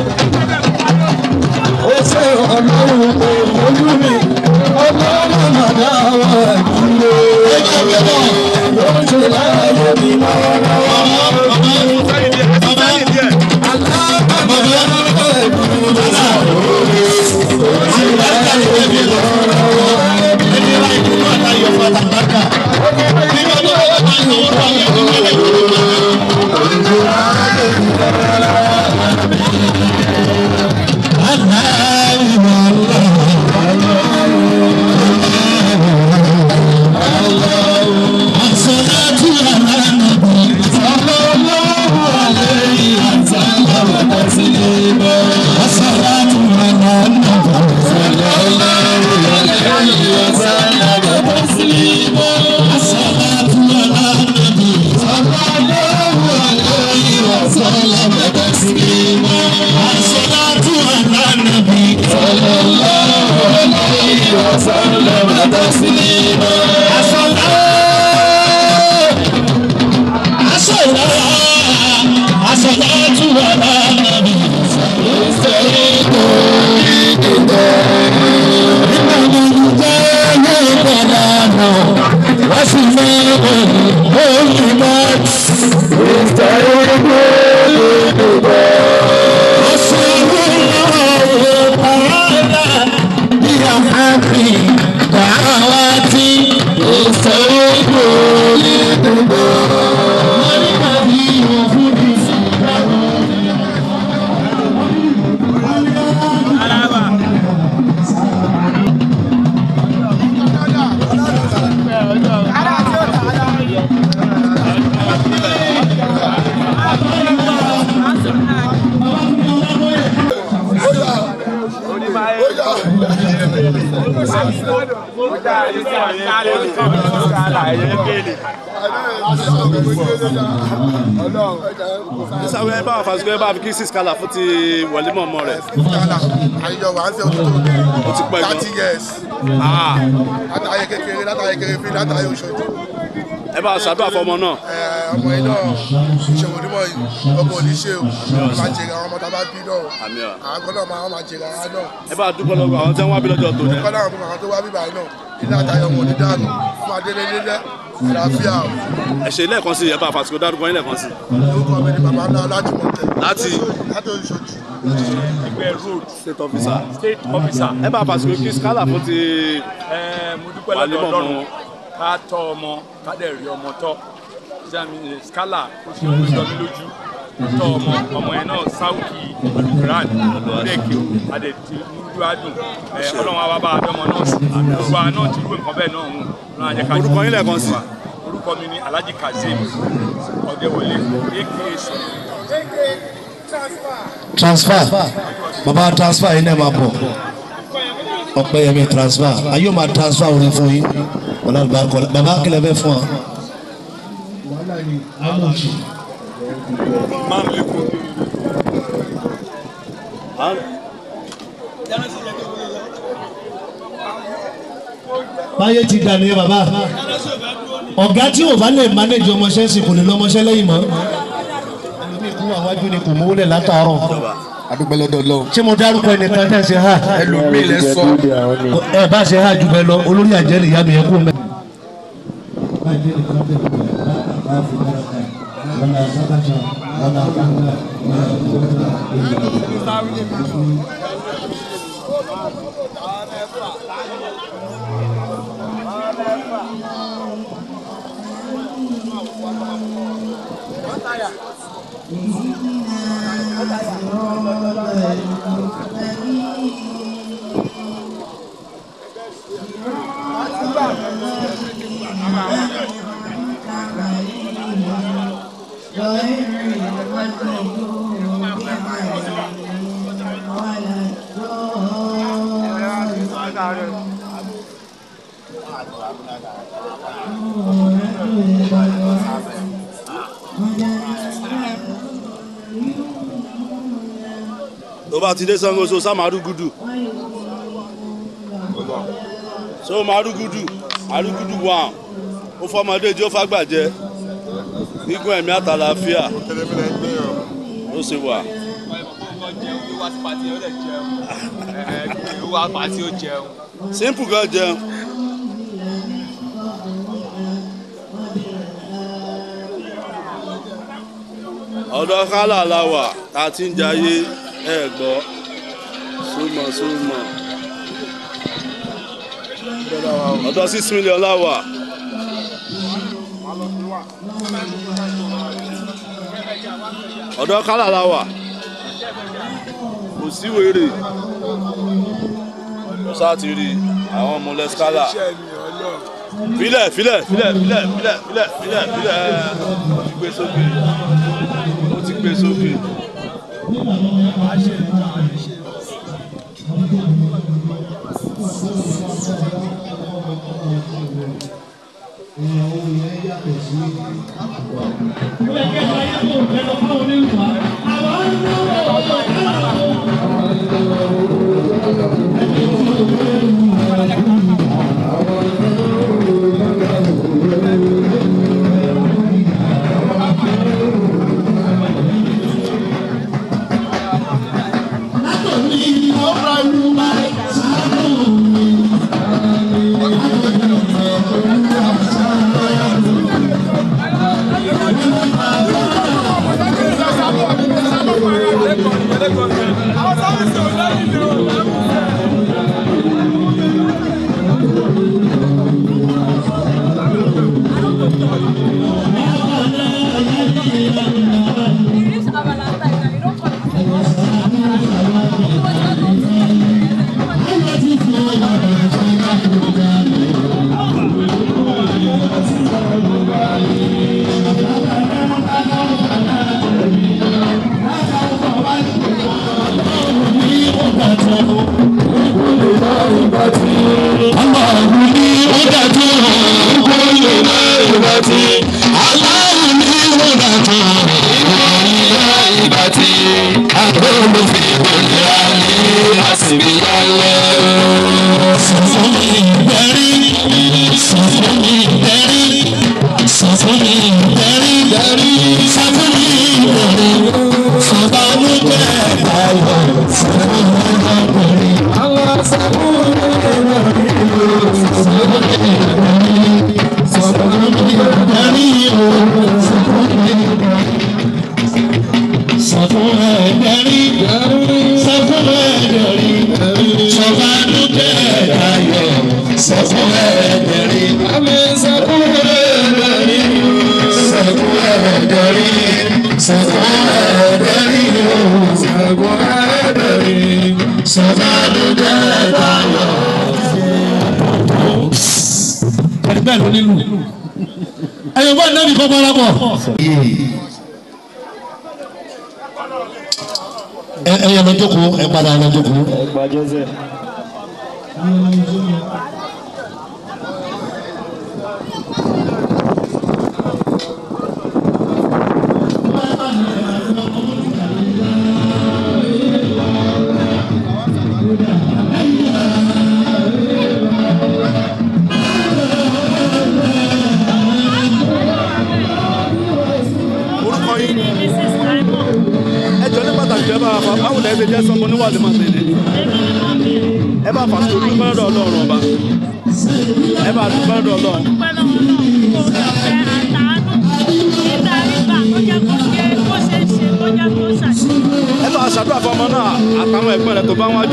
Speaker 3: ó ṣe ọlọ́run kò fojú mi. ọlọ́run màdá wà nílé. ẹgbẹ́ mi náà ló ń ṣe láàyè mi
Speaker 4: sísàwé ẹ bá wà fàṣukẹ́ bá fi kí six kala fún ti wọlé mọ̀mọ́ rẹ̀.
Speaker 7: àyíjọ wà á ṣe òtútù
Speaker 4: ó ti pẹ́ gan.
Speaker 7: thirty years
Speaker 4: Ah,
Speaker 7: látàyè kékeré látàyè kékeré fi látàyè oṣooṣù
Speaker 4: ẹ bá ṣàdúrà fọmọ náà.
Speaker 7: ọmọ yìí náà ìṣòwò onímọ̀ yìí ọmọ òní ṣe o máa jèrè àwọn ọmọ tá a bá bí náà
Speaker 4: Àmín o.
Speaker 7: àwọn kan náà máa máa jèrè àwọn náà
Speaker 4: ẹ bá dúpọ́ lọ́wọ́ àwọn tí wọ́n wá bí lọ́jọ́ tó
Speaker 7: kọ́ náà fún àwọn tó wá bíbá yìí náà ilé àtàyè ọmọ òní dànù fún adélé nílẹ̀ àlàáfíà o
Speaker 4: ẹ ṣe lẹ́ẹ̀kan sí ẹ bá fàṣukẹ́ dárúkọ yín lẹ́ẹ̀kan sí.
Speaker 7: lórúkọ mi ni bàbá ńlá láti mọ̀ tẹ̀
Speaker 4: láti
Speaker 7: láti oṣooṣù
Speaker 11: ẹgbẹ́ road
Speaker 4: state officer.
Speaker 11: state officer.
Speaker 4: ẹ bá fàṣukẹ́ kí skala fún ti
Speaker 11: ẹ mo dúpẹ́
Speaker 4: wàlé
Speaker 11: lọ́dọ̀
Speaker 4: mọ̀mọ́.
Speaker 11: ọlọ́run ká tọ́ ọmọ ká dẹ̀ rí ọmọ tọ́ jami skala ó ṣe omi jọ mí lójú tọ́ ọmọ ọmọ yẹn náà sáwùkì alukuran lẹ́ẹ̀kì adẹ̀tí múdú adùn ẹ ọlọ́run àwa bá adọ́mọ náà sí gbogbo àná náà ti rú nǹkan bẹ́ẹ̀ náà mú ọlọ́run àjẹká
Speaker 4: Orúkọ yín lẹ́ẹ̀kan sí.
Speaker 11: orúkọ mi ni alhaji kazeem ọ̀dẹ́wọlé aka sọ̀rọ̀.
Speaker 8: transfer baba transfer yìí náà máa bọ̀ ọ̀pẹ̀yẹmí transfer ayé o máa transfer orin fún yín ọ̀nà àlùbáríkọ baba kílẹ̀ fẹ́ fún wa. báyé ti dà nìyẹn bàbá ọ̀gá tí ò bá lè manage ọmọọṣẹ́ sì kò lè lọ ọmọọṣẹ́ lẹ́yìn mọ́ ẹlòmíì kú àwájú ni kò mówó lẹ̀ látàárọ̀
Speaker 3: adúpẹ́ lọ́dọ̀ lọ́wọ́.
Speaker 8: ṣé mo dárúkọ ẹnìkan tẹ̀ ṣe ha
Speaker 3: ẹlòmíì lẹ sọ.
Speaker 8: ẹ bá ṣe ha jù bẹ́ẹ̀ lọ olórí àjẹ́ nìyá mi yẹ kó mẹ́.
Speaker 4: tó bá bá ti dé sango so sá máa rúgúdù so máa rúgúdù arúgúdù wà ó fọmọdé tí ó fàgbàjẹ gígùn ẹ̀mí àtàlàáfíà ó sì wà. simple gan jẹun. ọ̀dọ̀ kálá la wà tá a ti ń jayé ẹ̀ gbọ́ súnmọ́ súnmọ́ ọ̀dọ̀ six million la wà. ọ̀dọ̀ kálá la wà kò sí wèrè sáà ti rí àwọn ọmọ lẹ́skálà filẹ̀ filẹ̀ filẹ̀ filẹ̀ filẹ̀ filẹ̀ filẹ̀ filẹ̀ ó ti gbé sókè ó ti gbé sókè.
Speaker 8: bẹ́ẹ̀ ló nílùú ẹ̀yọ̀ bá nẹ́bí kọ́ bọ́lá bọ̀. ẹ̀yọ̀ lọ jókòó ẹ̀ padà lọ jókòó.
Speaker 4: orúkọ yìí ẹ jọ ní pàtàkì ẹ bá fa báwo lẹ ṣe jẹ sọmọ níwájú máa tẹlẹ ẹ bá fàṣọ dúpẹ́ lọ́dọ̀ ọlọ́run ọba ẹ bá dúpẹ́ lọ́dọ̀ ọlọ́run. ẹ bá ṣàdúrà fọmọ náà àtàwọn ẹ̀gbọ́n rẹ̀ tó bá wájú.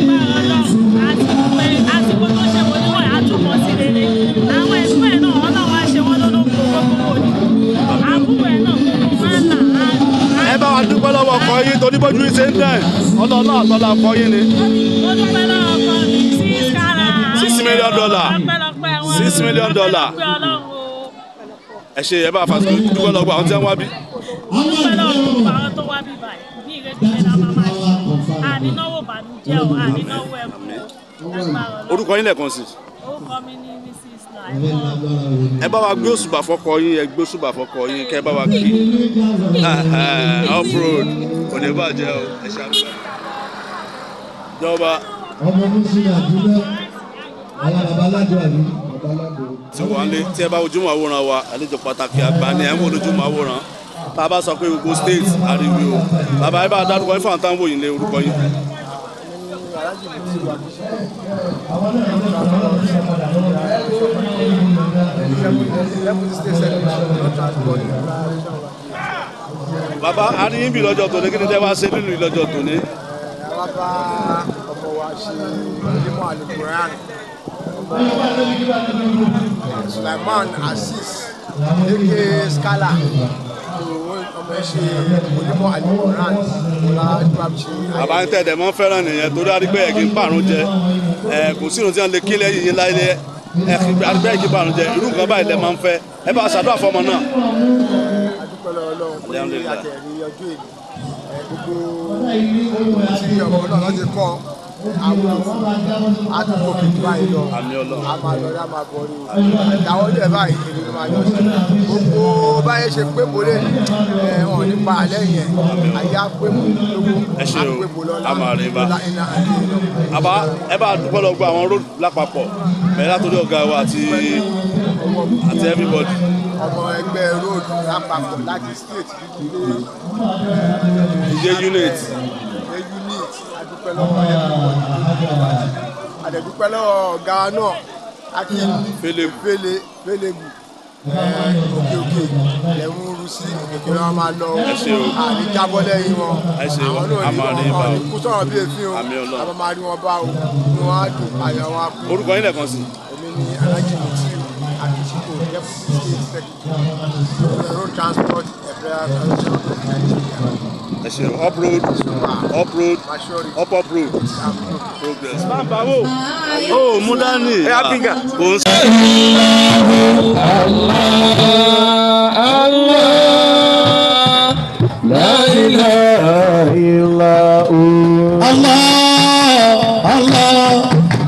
Speaker 4: ẹ bá wa dúpẹ́ lọ́wọ́ ọkọ yín torí bójú ṣe ń dẹ̀ ọlọ́ọ̀lọ́ àtọ́lá ọkọ yín ni. six million dollar six million dollar ẹ ṣe ẹ bá fa dúpẹ́ lọ́wọ́ àwọn tí wọ́n wá bí.
Speaker 13: ànínáwó bànújẹ́ o ànínáwó ẹ̀kọ́
Speaker 4: orúkọ yín lẹ́ẹ̀kan sí.
Speaker 13: orúkọ mi ní mrs naimon
Speaker 4: ẹ bá wa gbé òṣùbà fọkọ yín ẹ gbé òṣùbà fọkọ yín kẹ bá wa kí off road kò ní bàjẹ́ o ẹ ṣe àgbà. ìjọba
Speaker 10: ọmọ mùsùlùmí àdúgbò àwọn baba aládùn àbí baba aládùn.
Speaker 4: tí wọ́n lé tí ẹ bá ojúmọ̀ àwòrán wa àlejò pàtàkì àgbà ni ẹ̀ ń wò lójúmọ̀ àwòrán tá a bá sọ pé gbogbo state ariwo o bàbá yìí bá dárúkọ yín fún àwọn táwọn òyìn lé orúkọ yín. bàbá a ní yín bí lọ́jọ́ tòní kí ni tẹ́ wá ṣe nínú ìlọ́jọ́ tòní.
Speaker 7: àwa bá ọmọ wa ṣe onímọ̀ alukuran Sulaiman Azeez aka Scala ọmọ ẹ ṣe onímọ̀ alukuran ọlá ìgbàm ṣe.
Speaker 4: bàbá ń tẹ̀dẹ̀ mọ́ fẹ́ràn nìyẹn torí àdìgbẹ́ yẹ kí n pààrùn jẹ ẹ kò sí irun tí wọ́n lè kí lẹ́yìn yín láyé ẹ àdìgbẹ́ yẹ kí n pààrùn jẹ irú nǹkan báyìí lẹ máa ń fẹ́ ẹ bá ṣàdúrà fọmọ náà.
Speaker 7: adúpẹ́ lọ́wọ́ Ọlọ́run pé àtẹ̀rí ọjọ́ èmi gbogbo tí ọmọ náà láti kọ́ àwọn àdúgbò kejì báyìí lọ a máa lọ rí a máa bọ̀ rí ìdáwọ́ dẹ̀ báyìí kiri ló máa yọ sí gbogbo báyé ṣe pé mo lè ẹ̀ hàn nípa alẹ́ yẹn ayé á pé mo lówó
Speaker 4: ẹ ṣe
Speaker 7: á
Speaker 4: o
Speaker 7: pé mo lọ́la
Speaker 4: a máa rí bá
Speaker 7: lọ́la iná àti
Speaker 4: àbá ẹ bá dúpẹ́ lọ gbọ́ àwọn road lápapọ̀ bẹ̀rẹ̀ látòrí ọ̀gá wa àti àti everybody.
Speaker 7: ọmọ ẹgbẹ́ road lápapọ̀ láti state kékeré
Speaker 4: ìjẹ́ unit
Speaker 7: ẹ unit adúpẹ́ lọ́wọ́ everybody àdẹ̀dúpẹ́ lọ́wọ́ ọ̀gá náà akin
Speaker 4: Fele-
Speaker 7: fele felebu òkè òkè lẹ́mú rú sí òkè wọn máa lọ
Speaker 4: Ẹ ṣé o.
Speaker 7: àní jábọ́ lẹ́yìn wọn
Speaker 4: Ẹ ṣé o.
Speaker 7: àwọn náà
Speaker 4: A
Speaker 7: ní
Speaker 4: máa rí
Speaker 7: wọn
Speaker 4: bá o.
Speaker 7: ní kú sọ̀rọ̀ bí èéfín o
Speaker 4: Àmín Ọlọ́run.
Speaker 7: àwọn máa rí wọn bá o ní wọn á dùn àyà wọn á kú.
Speaker 4: orúkọ yín lẹ́ẹ̀kan sí.
Speaker 7: èmi ni alhaji mutiu akishiko deputy state secretary road transport ẹ̀fẹ́
Speaker 4: ẹ ṣe up road up road up up road progress. bàbá wo ó mú dání. ẹ á bíngà. kò ń sọ.
Speaker 14: لا إله إلا هو الله الله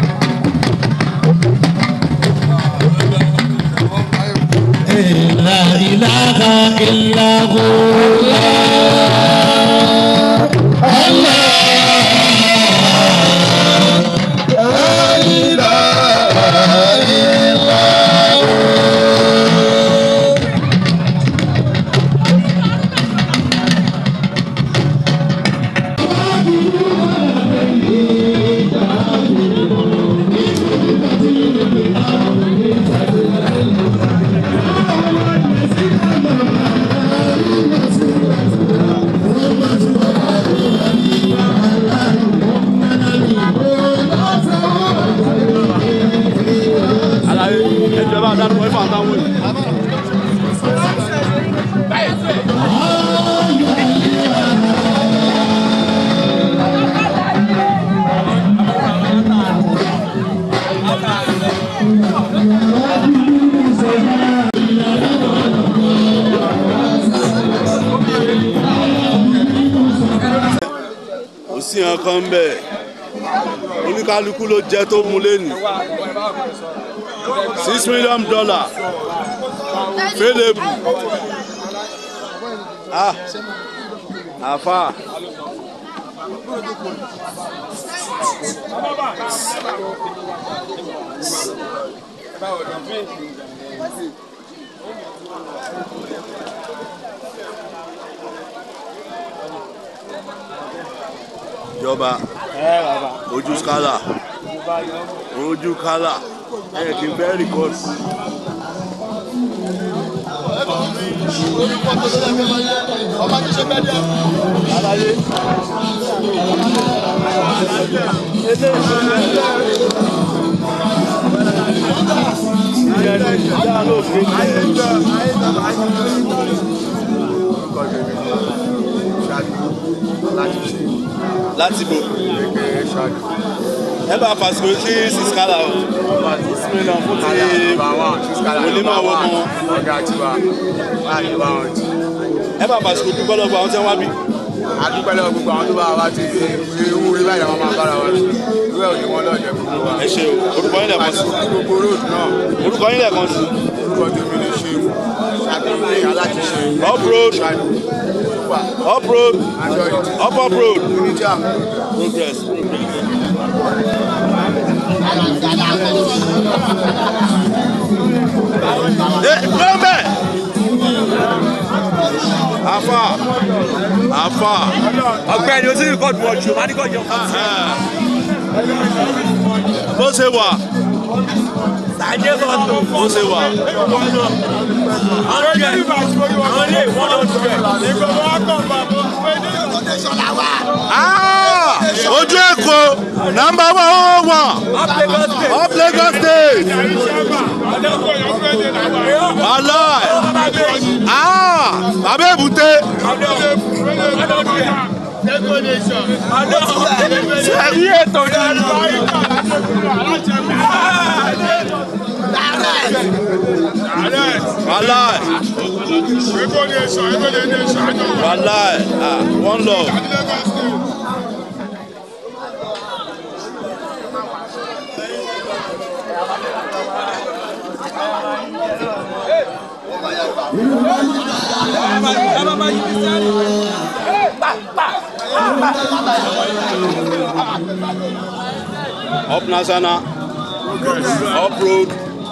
Speaker 14: لا إله إلا هو لا إله إلا
Speaker 4: àlàyé ẹjọ́ bá dárúkọ ifá àtàwọn yìí. kò sí nǹkan ń bẹ̀ oníkálukú ló jẹ́ tó mú lẹ́nu six million dollar fẹ́lẹ́bù ah àfa ìjọba ojú skala ojú kala ẹ kì í fẹ́ rìkọ́dù.
Speaker 7: ọba ti ṣe bẹ́ẹ̀ dẹ́.
Speaker 4: Àlàyé. láti bò ẹ bá fàṣìkò sí siskala o six million fún ti onímọ̀ owó mọ́ ẹ bá fàṣìkò dúpẹ́ lọ́gbọ̀ àwọn tí wọ́n wá bí.
Speaker 7: adúpẹ́ lọ́wọ́ gbogbo àwọn tó bá wa ti fi ewu rí báyìí àwọn máa bára wa ṣe ìwé òní wọn lọ́ọ̀dẹ̀ gbogbo wa.
Speaker 4: ẹ ṣe o orúkọ yín lẹ́ẹ̀kan sí.
Speaker 7: gbogbo road náà.
Speaker 4: orúkọ yín lẹ́ẹ̀kan sí.
Speaker 7: orúkọ tèmi lè ṣe ṣàtúnṣe aláṣiṣe.
Speaker 4: up road up road up up road progress progress. ẹ gbọ́nbẹ́ afa afa
Speaker 15: ọ̀gbẹ́ni o ti rí kọọdù ọjọ máa ní kọjọ.
Speaker 4: bó ṣe wà
Speaker 15: sàjẹ́ kọ́tù.
Speaker 4: bó ṣe wà.
Speaker 15: àwọn ilé àwọn ilé ìwọ́n lọ sí ẹ̀. ìgbọ̀nwọ́ akọ̀ bàbá pé ní ìkọ̀tẹ̀sọ̀lá wa.
Speaker 4: Ah, ojú èkó nàmbà wà ó wà up Lagos state wàláì ah bàbá èbúté
Speaker 15: sẹ́yìn ètò ìdáná.
Speaker 4: wàláì wàláì ah one love. up national up road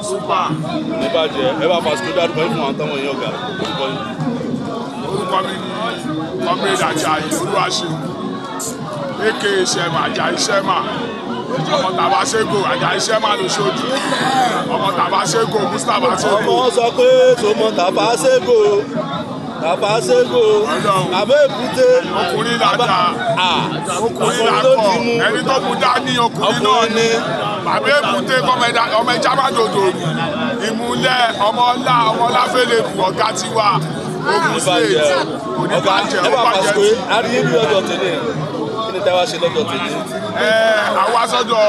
Speaker 4: níbàjẹ́ ẹ bá fàṣikò dárúkọ yín fún àwọn táwọn èèyàn ọ̀gá orúkọ yín.
Speaker 7: orúkọ mi ni comrade ajayi olúwaṣeun aka sẹma ajayi sẹma ọmọ tàbá sego ajayi sẹma lóṣooṣù ọmọ tàbá sego mustapha sego.
Speaker 4: ọmọ sọ pé tòmọ tàbá ségò tàbá ségò tàbá èbúté.
Speaker 7: ọkùnrin làdá ọkùnrin làkọ ẹni tó kú dání ọkùnrin náà ni bàbá èbúté ọmọ ẹja má dòdò ìmúlẹ̀ ọmọ ọlá ọmọ ọláfẹ́lẹ́ bù ọ̀gá tiwa ogun state
Speaker 4: ọ̀gá
Speaker 7: oníbàjẹ́
Speaker 4: ẹ bá
Speaker 7: ọbàjẹ́
Speaker 4: fàṣikò àríyé bí lọ́jọ́ tèmi kí ni tẹ́wá ṣe lọ́jọ́ tèmi.
Speaker 7: ẹ àwa sọ́dọ̀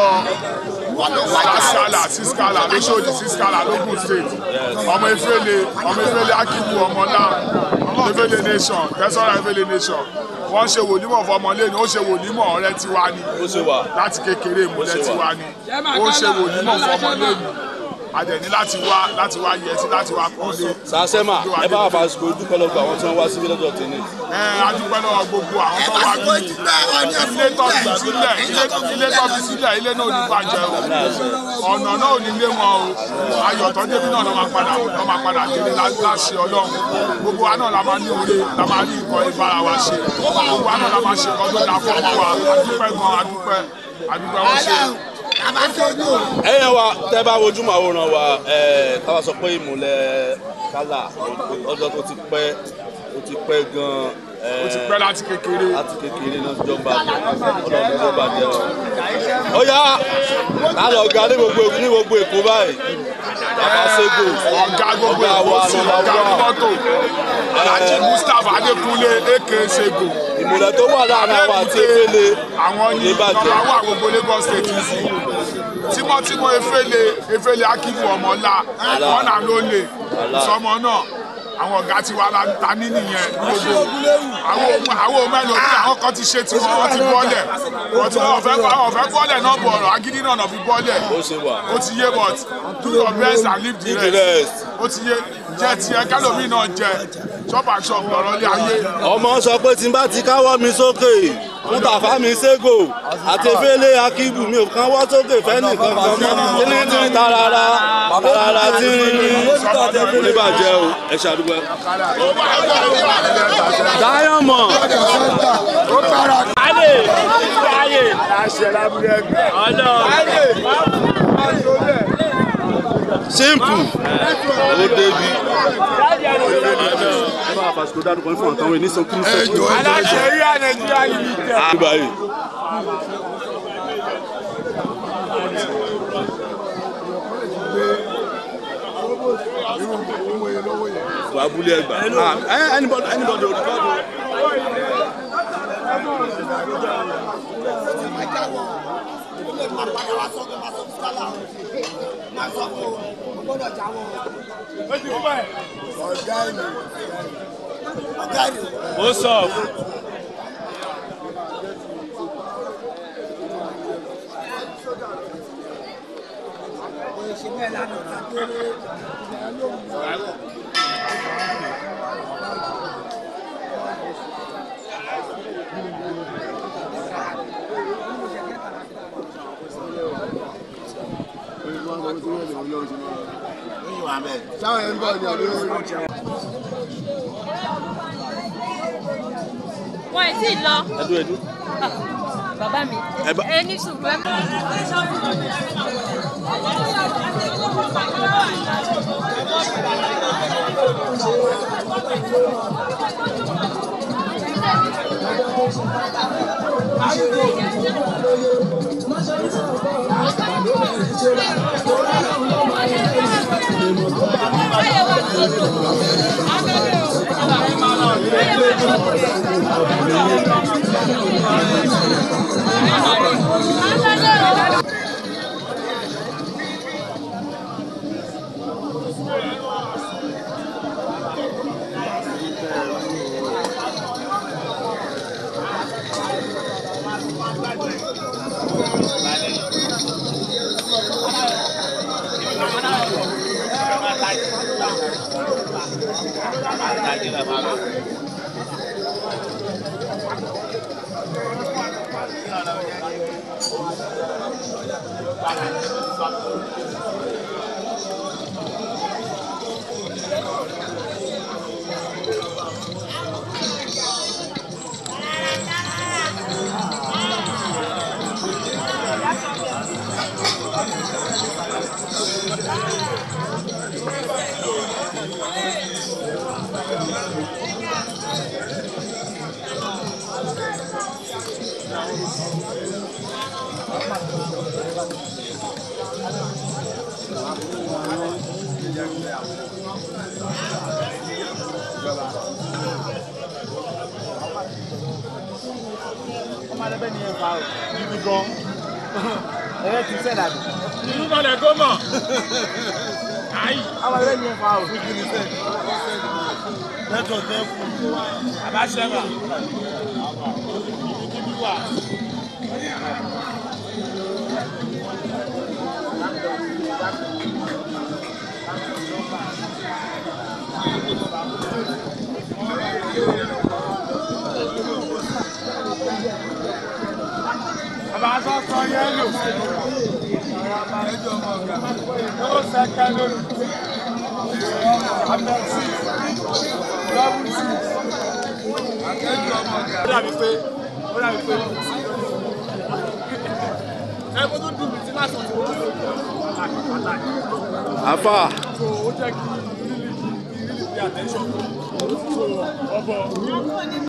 Speaker 7: sàskàlà sískàlà lóṣòdì sískàlà lógùn state ọmọ efele ọmọ efele akibu ọmọlá ọmọ efele nation tẹsánra efele nation wọ́n ṣe wòlímọ̀ fọmọlẹ́ni ó ṣe wòlímọ̀ ọ̀rẹ́ tiwa ni láti kékeré ìmúlẹ̀ tiwa ni ó ṣe wòlímọ̀ fọmọlẹ́ni adẹ̀ni láti wá láti wá yẹtí láti wá kọ́lé.
Speaker 4: sàṣẹ́mà ẹ bá fàṣikò dúpẹ́ lọ́gbà àwọn tí wọ́n wá síbí lọ́jọ́ tèmi.
Speaker 7: ẹ adúpẹ́ lọ́wọ́ gbogbo àwọn tó wá bí ilé tọ́bi sílẹ̀ ilé tọ́bi sílẹ̀ ilé náà ò ní bàjẹ́ o ọ̀nà náà ò ní lé wọn o ayọ̀ tó débi náà lọ́ máa padà lọ́ máa padà délé láṣẹ ọlọ́run gbogbo wa náà la máa ní oore la máa ní nǹkan ìbára wa ṣe gbogbo wa náà la máa ṣe nǹkan tó dáa fún ọmọ wa adúpẹ́ gan adúpẹ́ adúpẹ́ wọ́n ṣe
Speaker 4: ẹ̀yìn wa tẹ́ bá wojú màwòrán wa ẹ̀ káwa sọ pé ìmùlẹ̀ kálá ọjọ́ tó ti pẹ́ ó ti pẹ́ gan-an.
Speaker 7: ó ti pẹ́ láti kékeré.
Speaker 4: láti kékeré náà ti jọ ń bàjẹ́ ọlọ́run tó bàjẹ́ o. ó yá ká lọ ga ní gbogbo ní gbogbo èkó báyìí bàbá sego
Speaker 7: ọ̀gá gbogbo
Speaker 4: ọ̀gá wa
Speaker 7: ìfọ̀sùn
Speaker 4: nọ́mbà
Speaker 7: ọ̀gá
Speaker 4: wà.
Speaker 7: mọ́tò alhaji mustapha adékúnlé aka sego.
Speaker 4: ìmùlẹ̀ tó wà láàrin àwọn àti efele
Speaker 7: àwọn ní
Speaker 4: oníbàjẹ́.
Speaker 7: bàbá wà gbogbo lagos state sí tímọ́tímọ́ efele efele akibu ọmọlá wọn náà ló lè sọmọ náà àwọn ọ̀gá tiwa la ta ní nìyẹn gbogbo àwọn ohun àwọn ohun mẹ́lò bí àwọn kan ti ṣe tiwọn wọ́n ti bọ́lẹ̀ wọ́n ti wọ́n fẹ́ wọ́n fẹ́ bọ́lẹ̀ náà bọ̀ ọ̀rọ̀ agídí náà náà fi bọ́lẹ̀ ó ti yé but do your best and leave the rest ó ti yé jẹ́ tiẹ̀ kálómi náà jẹ chop and chop lọ́rọ́ lé ayé.
Speaker 4: ọmọ sọ pé tí n bá ti káwọ́ mi sókè fún tàfá mi ségò àti efele akíbù mi ò káwọ́ sókè fẹ́ni kankan mọ́ tínítíní tarara tarara tírírí oníbàjẹ́ o ẹ ṣàdúgbò. diamond.
Speaker 15: ayé ayé
Speaker 7: aláṣẹ lábúlé ẹgbẹ́
Speaker 4: simple ó débi. ẹ bá fàṣikò dárúkọ ní fún àtàwọn ènìyàn kí n sẹ́kù.
Speaker 15: aláṣẹ rí nàìjíríà yìí tẹ.
Speaker 4: àgbà yìí. wà á búlé ẹgbà. Ah, anybody anybody ò record o.
Speaker 15: ó sọ. sáwọn yẹn ń bọ̀ ní ọdún yóò
Speaker 13: wọn ì tí ì lọ.
Speaker 4: ẹdú ẹdú.
Speaker 13: bàbá mi
Speaker 4: Ẹ bá-
Speaker 13: ẹ ní sùúrù ẹ.
Speaker 15: ọmọ alẹ́bẹ̀ ni ẹ fa o gidi gan ẹ ti sẹ́ dàbí.
Speaker 7: ìlú balẹ̀ gómọ̀. ayi.
Speaker 15: ọmọ alẹ́bẹ̀ ni ẹ fa o gidi sẹ́.
Speaker 7: lẹ́tọ̀ tẹ́ kú. àbáṣẹ́bà. ibi wà. bàbá sọ sọ yẹlò. ó sẹ́kẹ́ lónìí. abẹ́sí. lọ́wọ́ sí. ó dàbí pé ó dàbí pé ẹ mo tún dùn mí tí lásán tí mo tún lò ó.
Speaker 4: àfà
Speaker 7: so ó jẹ́ kí really really pay attention so ọbọ̀